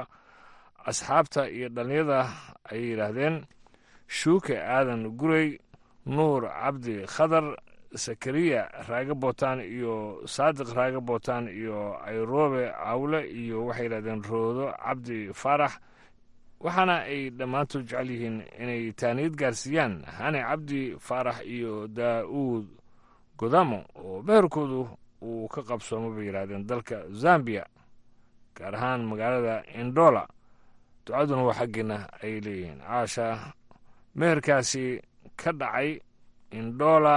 asxaabta iyo dhallinyada ayay yidhaahdeen shuuke aadan gurey nuur cabdi khadar sakariya raaga bootaan iyo saadiq raaga bootaan iyo ayroobe cawle iyo waxay yidhahdeen roodo cabdi faarax waxaana ay dhammaantood jecel yihiin inay taaniyad gaarsiiyaan hane cabdi faarax iyo daa'uud godamo oo meherkoodu uu ka qabsoomo bay yidhaahdeen dalka zambiya gaar ahaan magaalada indola ducaduna waa xaggeena ay leeyihiin caasha meherkaasi ka dhacay indola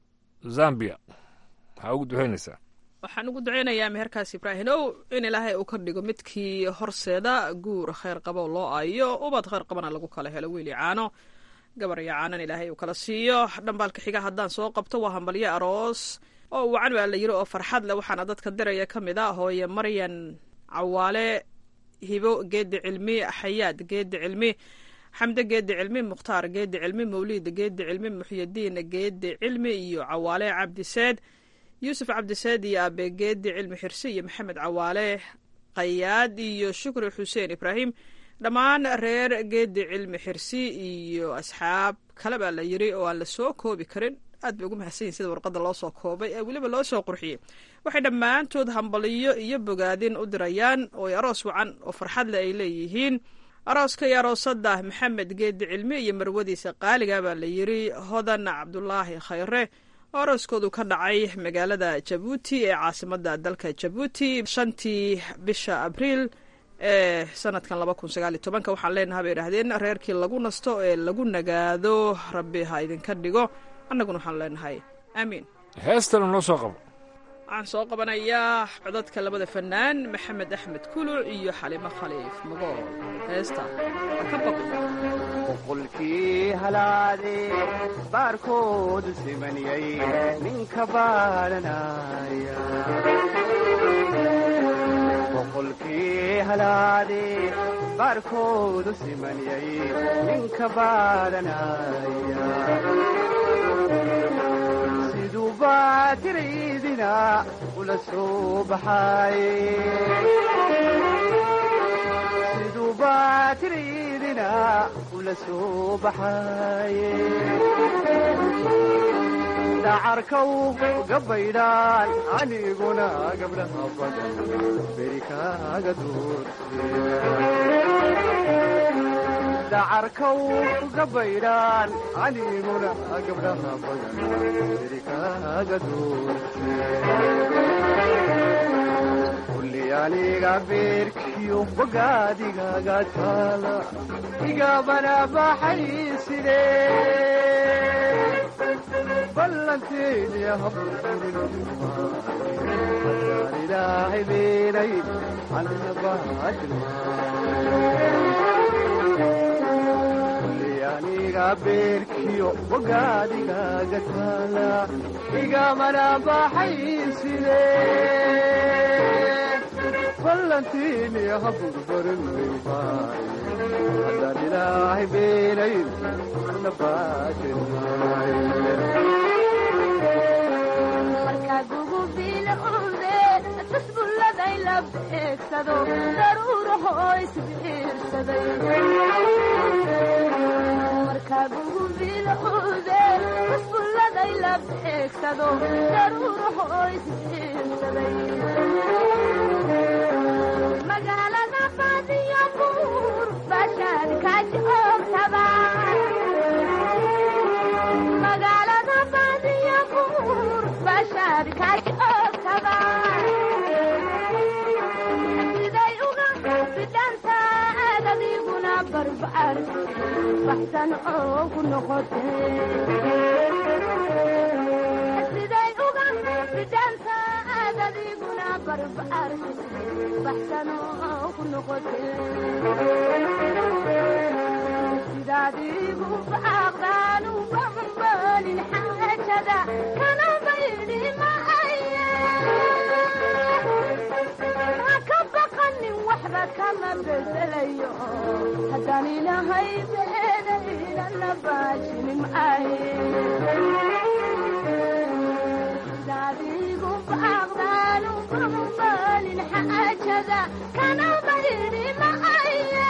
zambiya maxaa ugu duxaynaysaa waxaan ugu duceynayaa meherkaas ibraahimow in ilaahay uu ka dhigo midkii horseeda guur khayr qabo loo aayo ubad khayr qabana lagu kala helo wiil iyo caano gabar iyo caanan ilaahay uu kala siiyo dhambaalka xiga haddaan soo qabto waa hambalyo aroos oo wacan baa la yiri oo farxad leh waxaana dadka diraya ka mid a hooye maryan cawaale hibo geedi cilmi xayaad geedi cilmi xamde geedi cilmi mukhtaar geedi cilmi mawliid geedi cilmi muxyadiin geedi cilmi iyo cawaale cabdiseed yuusuf cabdiseed iyo abe geedi cilmi xirsi iyo maxamed cawaale qayaad iyo shukri xuseen ibraahim dhammaan reer geedi cilmi xirsi iyo asxaab kale baa la yiri oo aan la soo koobi karin aad bay ugu mahadsan yihin sida warqadda loo soo koobay ee weliba loo soo qurxiyey waxay dhammaantood hambaliyo iyo bogaadin u dirayaan oo ay aroos wacan oo farxadle ay leeyihiin arooska iyo aroosada maxamed geedi cilmi iyo marwadiisa qaaliga baa la yiri hodan cabdulaahi khayre oo arooskoodu ka dhacay magaalada jabuuti ee caasimada dalka jabuuti shantii bisha abriil ee sanadkan laba kun sagaal iyo tobanka waxaan leenaha bay idhahdeen reerkii lagu nasto ee lagu nagaado rabbi ha idinka dhigo annaguna waxaan leenahay aamiin heestana noo soo qabo waxaan soo qabanayaa codadka labada fanaan maxamed axmed kuluc iyo xalimo khaliif magool heesta ka baqo boqolkii halaade baarkoodu simaniyay ninka baaranaya boqolkii halaade baarkoodu simaniyay ninka baaranaya siduu baatiraydina ula soo baxaaye siduu baatiraydina ula soo baxaaye dacarkaw gabaydhaan aniguna gabdhaha badan beri kaaga doorte dacarkaw gabaydhaan aniguna gabdhaha badan beri kaaga doorte kulli aniga beerkiyo bogaadigaga taala igabana baxay sidee ballanteedi haburburinaan ilaahay beenay annabaajirkulli aniga beerkiyo bogaadigaga taala igamana baxay sidee ballanteeni haburburinay haddaan ilaahay beenayn markaad ugu biilcunde tasbulladay la beegsado daruuraho isbiirsaday markaad ugu biilcude tasbulladay la beegsado daruuraho isbiirsaday magaalada baadiyo buur bashaad kajoogtaba magaalada baadiyo buur bashaad kajoogtaba siday uga bidhantaad adiguna barbaar baxsan oogu noqote siday uga bidhantaad adiguna barbaar baxsan oogu noqote sidaadiigu baaqdaan uga hambalin xaajada kana baydhi maaye ha ka baqanin waxba kama bedelayo haddaan ilahay beedayna la baajini maaye bogada kana bayidhi macaye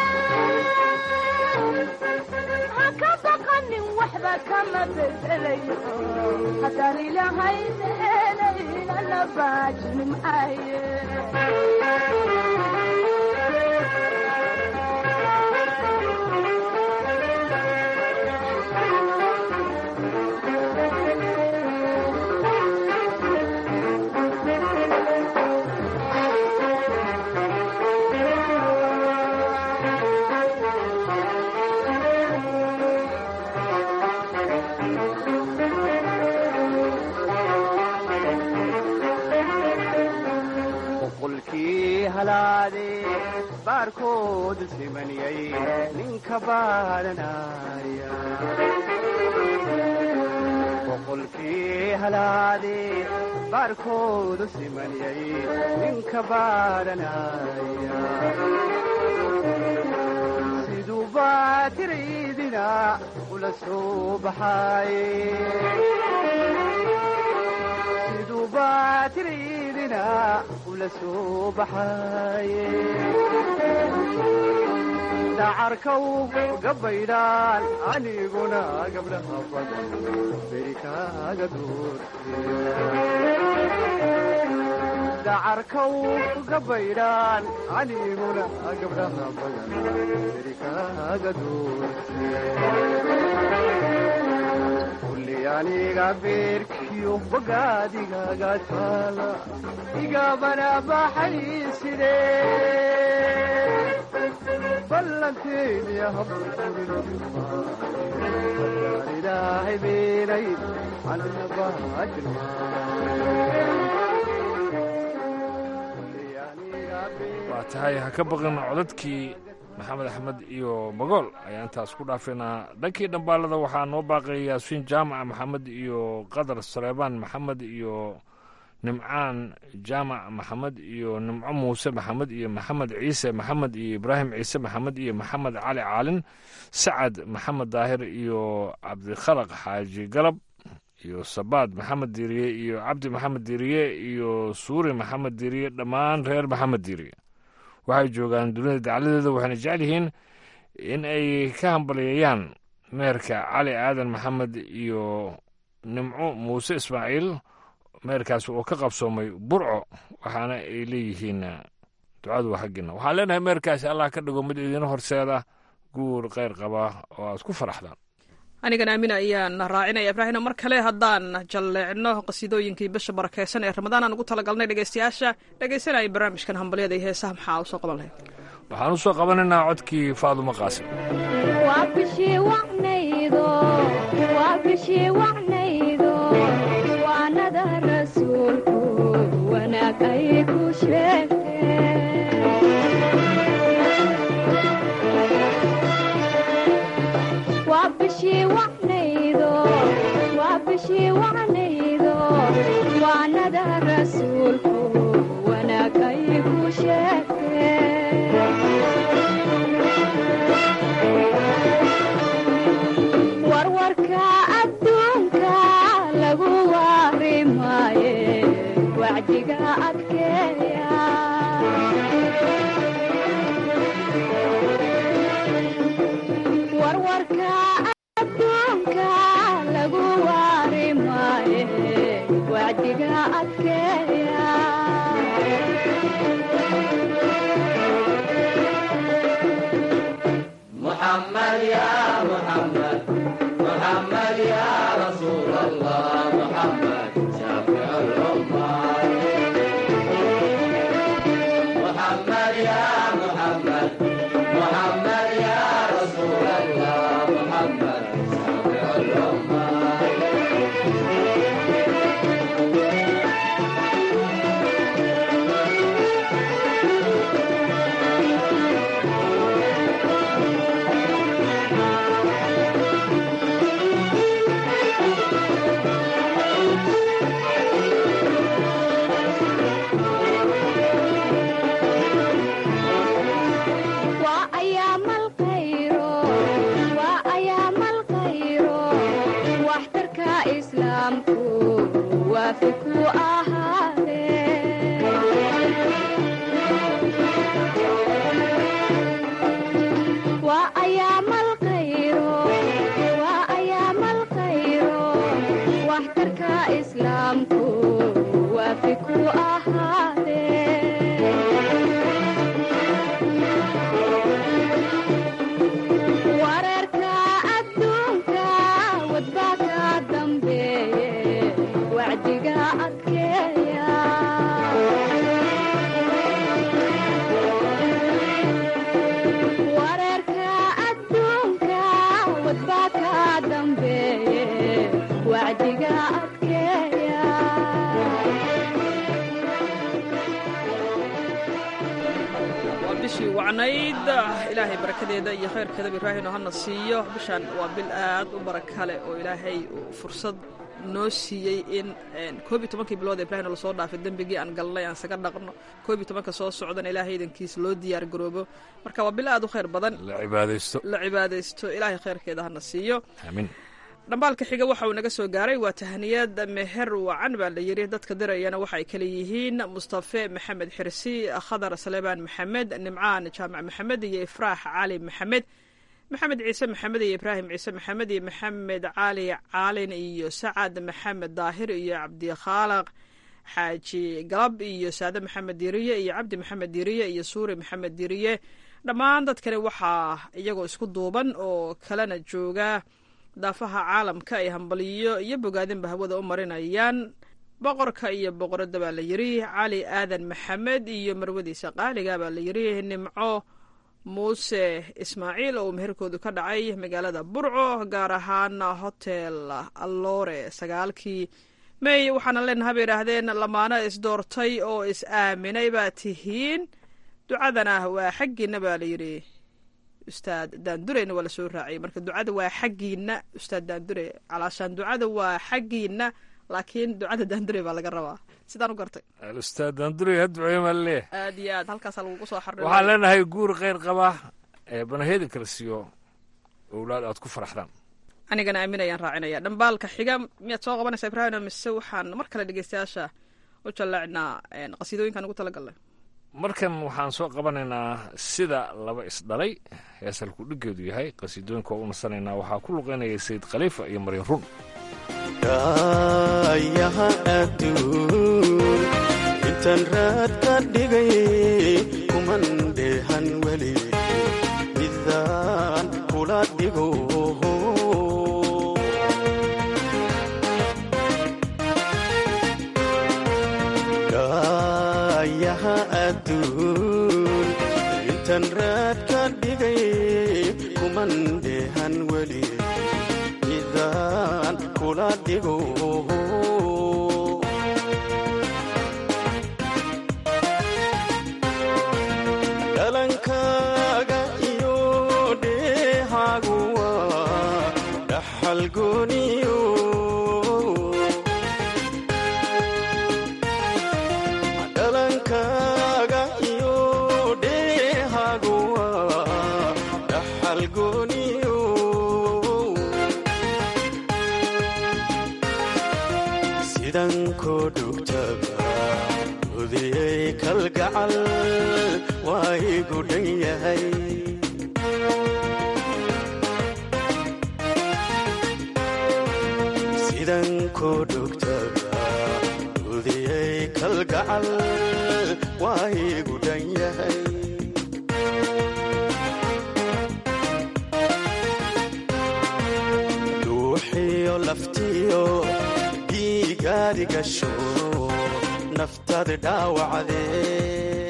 ha ka baqanin waxba kama bedelayo haddaan ilahayn helayna la baajin macaye boqolkii halaade baarkoodu simaniyay ninka baaranaya boqolkii halaade baarkoodu simaniyay ninka baaranaya siduu baatiraydina ula soo baxaaye siduu baatiraydina ula soo baxaaye dacarkaw gabaydhaan aniguna gabdhaha badan beri kaaga doordacarkaw gabaydhaan aniguna gabdhaha badan beri kaaga doorte kulli aniga beerkiyo bogaadigaga taala igabana baxay side ballanteeniya habaan ilaahay beenay anna baajilma waa tahay ha ka baqin codadkii maxamed axmed iyo magool ayaan intaas ku dhaafaynaa dhankii dhambaalada waxaa noo baaqay yaasiin jaamaca maxamed iyo qadar sareebaan maxamed iyo nimcaan jaamac maxamed iyo nimco muuse maxamed iyo maxamed ciise maxamed iyo ibraahim ciise maxamed iyo maxamed cali caalin sacad maxamed daahir iyo cabdikhalaq xaaji galab iyo sabaad maxamed diiriye iyo cabdi maxamed diiriye iyo suuri maxamed diiriye dhammaan reer maxamed diiriye waxay joogaan dunida dacladeeda waxayna jecel yihiin in ay ka hambalyeeyaan meerka cali aadan maxamed iyo nimco muuse ismaaciil meerkaas oo ka qabsoomay burco waxaana ay leeyihiin ducadu waa xaggiina waxaan leenahay meerkaasi allah ka dhigo mid idiin horseeda guur kheyr qaba oo aad ku faraxdaan anigan aamin ayaan raacinaya ibraahino mar kale haddaan jalleecno qasiidooyinkii bisha barakeysan ee ramadaan aan ugu talagalnay dhegeystayaasha dhegeysanaya barnaamijkan hambalyada iyo heesaha maxaa u soo qaban lahayd waxaan u soo qabanaynaa codkii faadumo qaasim waa bishii wacnaydo waa bishii wacnaydo waanada rasuulku wanaag ay ku sheegteen waa bishii wacnaydo waa bishii wacnaydo waanada rasuulku wanaag ay ku sheegteen warwarka adduunka lagu waari maaye wacdiga adkeeya warwarka adduunka lagu waari maaye wacdiga adkeeya محمد يا محمد محمد يا رسول الله محمد شافع الأمة محمد يا محمد محمد يا رسول الله محمد شافع الأمة waa ayaamal khayro waa ayaamal khayro waxtarka islaamku waafi ku ahaadee waxtarka islaamku waafi ku ahaadee wararka adduunka wadbaa ka dambeeye wacdiga adkeeya wararka adduunka wadbaa ka dambeeye wacdiga adkeeya waa bishii wacnayd ilaahay barakadeeda iyo khayrkeedaba ibraahim oo hana siiyo bishaan waa bil aad u baraka leh oo ilaahay uu fursad noo siiyey in koob iyo tobankii bilood ee ibrahim lasoo dhaafay dembigii aan galnay aan isaga dhaqno koob iyo tobanka soo socdana ilaahay idankiisa loo diyaar garoobo marka waa bil aad u khayr badan la cibaadaysto la cibaadaysto ilaahay khayrkeeda hana siiyo amiin dhambaalka xiga waxa uu naga soo gaaray waa tahniyad meher wacan baa la yidhi dadka dirayana waxa ay kale yihiin mustafe maxamed xirsi khadar salebaan maxamed nimcaan jaamac maxamed iyo ifraax cali maxamed maxamed ciise maxamed iyo ibraahim ciise maxamed iyo maxamed cali caalin iyo sacad maxamed daahir iyo cabdikhaaliq xaaji galab iyo saade maxamed diriye iyo cabdi maxamed diriye iyo suuri maxamed diriye dhammaan dadkani waxaa iyagoo isku duuban oo kalena jooga daafaha caalamka ay hambaliyo iyo bogaadinba hawada u marinayaan boqorka iyo boqoradda baa la yidhi cali aadan maxamed iyo marwadiisa qaaliga baa la yidhi nimco muuse ismaaciil oo meherkoodu ka dhacay magaalada burco gaar ahaan hotel alloore sagaalkii mey waxaana leenaha bay idhaahdeen lamaano isdoortay oo is aaminay baa tihiin ducadana waa xaggiina baa la yidhi ustaad daandureyna waa lasoo raaciyay marka ducada waa xaggiina ustaad daandure calaashaan ducada waa xaggiina laakiin ducada daandure baa laga rabaa sidaan u gartay alustaad daandure ha duceeye maa laleeyahay aad iyo aad halkaasaa lagugu soo xarri waxaan leenahay guur kheyr qaba ee banaheeda kala siiyo owlaad aad ku faraxdaan anigana aamin ayaan raacinaya dhambaalka xiga miyaad soo qabanaysaa ibraahim mise waxaan mar kale dhegeystayaasha u jallaacnaa qasiidooyinkaan ugu talagalnay markan waxaan soo qabanaynaa sida laba isdhalay heesalku dhiggeedu yahay qasiidooyinka oo u nasanaynaa waxaa ku luqaynaya sayid khaliifa iyo maryan run daayaha adduun intaan raad ka dhigay kuman dheehan weli midaan kula dhigo daayaha adduun intaan raad ka dhigay kuman dheehan weli midaan kula dhigo dhalankaaga iyo dheehaagu waa dhaxal gooniyo dhalankaaga iyo dheehaagu waa dhaxal gooniyo sidan koo dhugtaba udiyey kalgacal waa igu dhan yahay sidan koo dhugtaba udiyey kalgacal waa igu dhan yahay duuxiyo laftiyo dhiigaadi gasho naftaada dhaawacdee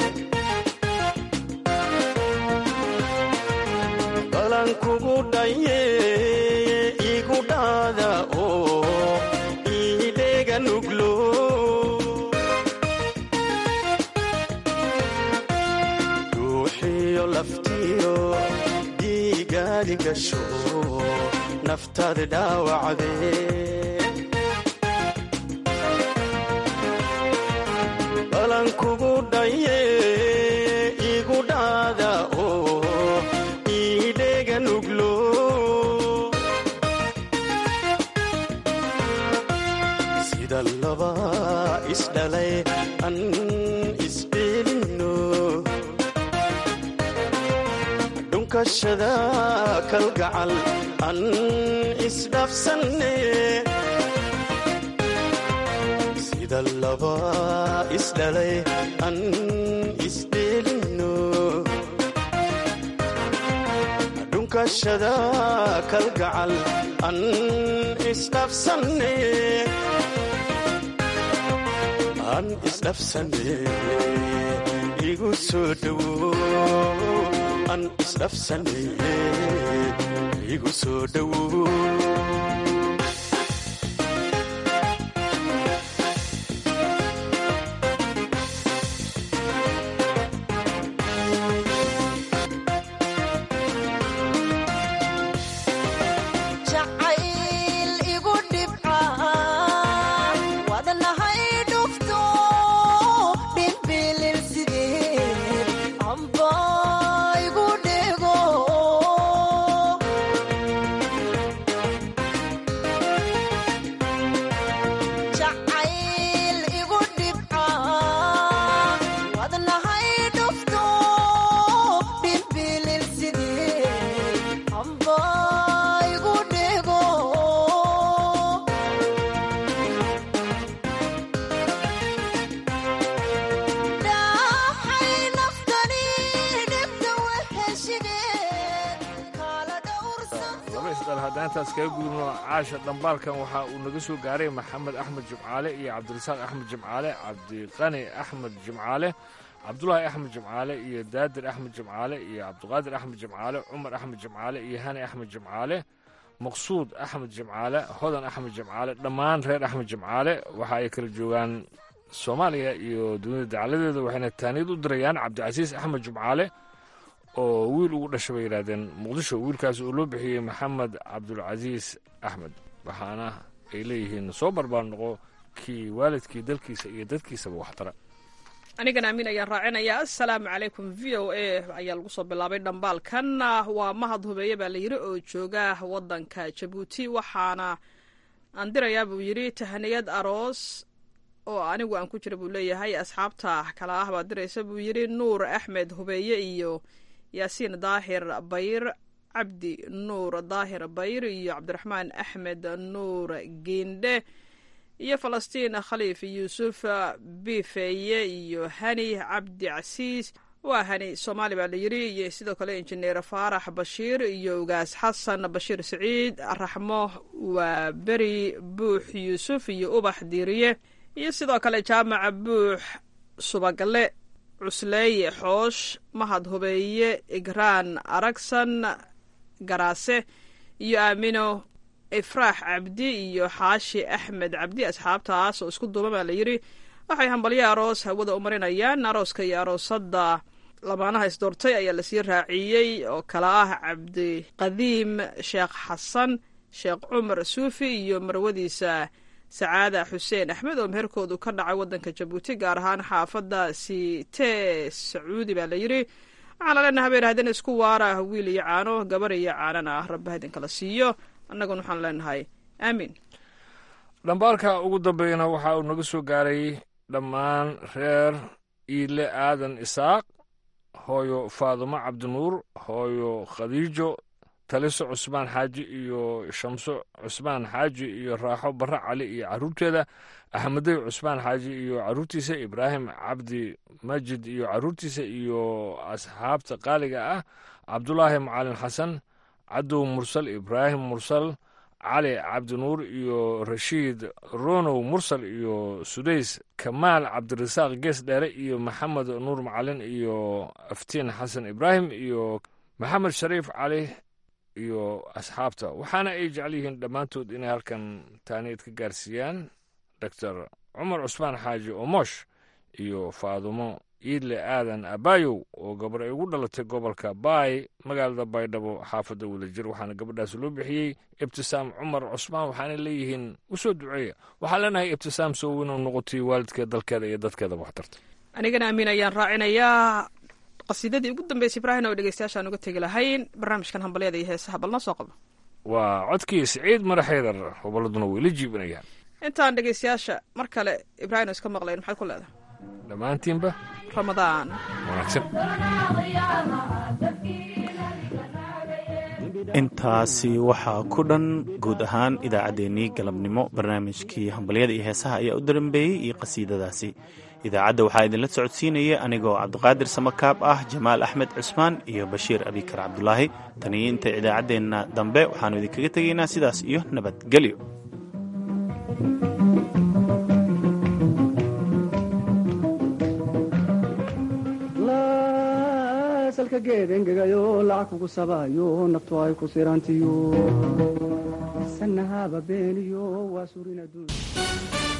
balan kugu dhaye igu dhaada oo iidheega nuglo duuxiyo laftiyo dhiigaadi gasho naftaada dhaawacdee balan kugu dhaye igu dhaada oo iidheega nuglo sida laba isdhalay an isdheelino dhunkashada kalgacal an isdhaafsanne sida laba isdhalay an isdheelino dhunkashada kalgacal an isdhafsanne an isdhafsanne igu soo dhowo an isdhafsanne igu soo dhowo jacayl igu dhibca wadnahay dhufto dhimbilil sideed amba igu dhego jacayl igu dhibca wadnahay dhufto dhimbilil sideed amba igu dhego dhaxay naftani dhibta weheshigeed kala laba isdhal haddaan intaas kaga gudubno caasha dhambaalkan waxa uu naga soo gaaray maxamed axmed jimcaale iyo cabdirasaaq axmed jimcaale cabdiqani axmed jimcaale cabdulaahi axmed jimcaale iyo daadir axmed jimcaale iyo cabdiqaadir axmed jimcaale cumar axmed jimcaale iyo hani axmed jimcaale maqsuud axmed jimcaale hodan axmed jimcaale dhammaan reer axmed jimcaale waxa ay kala joogaan soomaaliya iyo dunida dacaladeeda waxayna taaniyad u dirayaan cabdicasiis axmed jimcaale oo wiil ugu dhashay bay yidhaahdeen muqdisho wiilkaas oo loo bixiyey maxamed cabdulcasiis axmed waxaana ay leeyihiin soo barbaar noqo kii waalidkii dalkiisa iyo dadkiisaba waxtara anigana amiin ayaan raacinayaa assalaamu calaykum v o a ayaa lagu soo bilaabay dhambaalkan waa mahad hubeeye baa la yidhi oo jooga wadanka jabuuti waxaana aan dirayaa buu yidhi tahaniyad aroos oo anigu aan ku jira buu leeyahay asxaabta kala ah baa diraysa buu yidhi nuur axmed hubeeye iyo yaasiin daahir bayr cabdi nuur daahir bayr iyo cabdiraxmaan axmed nuur geendhe iyo falastiin khaliif yuusuf bifeeye iyo hani cabdi casiis waa hani soomaali baa la yidhi iyo sidoo kale injineer faarax bashiir iyo ugaas xasan bashiir siciid raxmo waa beri buux yuusuf iyo ubax diiriye iyo sidoo kale jaamaca buux subagalle cusleeye xoosh mahad hubeeye igraan aragsan garaase iyo aamino ifraax cabdi iyo xaashi axmed cabdi asxaabtaas oo isku duuba baa la yidhi waxay hambalyo aroos hawada u marinayaan arooska iyo aroosadda lamaanaha isdoortay ayaa lasii raaciyey oo kala ah cabdiqadiim sheekh xasan sheekh cumar suufi iyo marwadiisa sacaada xuseen axmed oo meherkoodu ka dhacay waddanka jabuuti gaar ahaan xaafadda sitee sacuudi baa la yidhi waxaan la leenahay habeen haddana isku waara wiil iyo caano gabar iyo caanana ah rabba idinkala siiyo annaguna waxaan leenahay aamiin dhambaalka ugu dambeeyana waxa uu naga soo gaaray dhammaan reer iile aadan isaaq hooyo faadumo cabdinuur hooyo khadiijo taliso cusmaan xaaji iyo shamso cusmaan xaaji iyo raaxo barre cali iyo carruurteeda axmedey cusmaan xaaji iyo carruurtiisa ibraahim cabdi majid iyo carruurtiisa iyo asxaabta qaaliga ah cabdulaahi macalin xasan cadow mursal ibraahim mursal cali cabdinuur iyo rashiid ronow mursal iyo sudays kamaal cabdirasaaq gees dheere iyo maxamed nuur macalin iyo aftiin xasan ibraahim iyo maxamed shariif cali iyo asxaabta waxaana ay jecel yihiin dhammaantood inay halkan taaniyad ka gaarsiiyaan doctor cumar cusmaan xaaji omosh iyo faadumo iidle aadan abayow oo gabar ay ugu dhalatay gobolka baay magaalada baydhabo xaafadda wadajir waxaana gabadhaas loo bixiyey ibtisaam cumar cusmaan waxaana leeyihiin u soo duceeya waxaan leenahay ibtisaam soo weyn oo noqotay waalidkeed dalkeeda iyo dadkeedaba waxtarta anigana amiin ayaan raacinayaa qasiidadii ugu dambeysay ibraahim oo dhegeystayaashaan uga tegi lahayn barnaamijkan hambalyada iyo heesaha balna soo qabo waa codkii siciid mare xaydar hoballaduna way la jiibanayaan intaan dhegeystayaasha mar kale ibraahim oo iska maqlayn maxaad ku leedahay dhammaantiinba ramadaan wanaagsan intaasi waxaa ku dhan guud ahaan idaacaddeenii galabnimo barnaamijkii hambalyada iyo heesaha ayaa u dambeeyey iyo qasiidadaasi idaacadda waxaa idinla socodsiinaya anigoo cabdiqaadir samakaab ah jamaal axmed cusmaan iyo bashiir abikar cabdulaahi taniyo inta idaacaddeenna dambe waxaannu idinkaga tegaynaa sidaas iyo nabadgelyo salka geed engegayo lacag kugu sabayo naftu ay ku sirantiyo sanahaba beeniyo waa surin adduun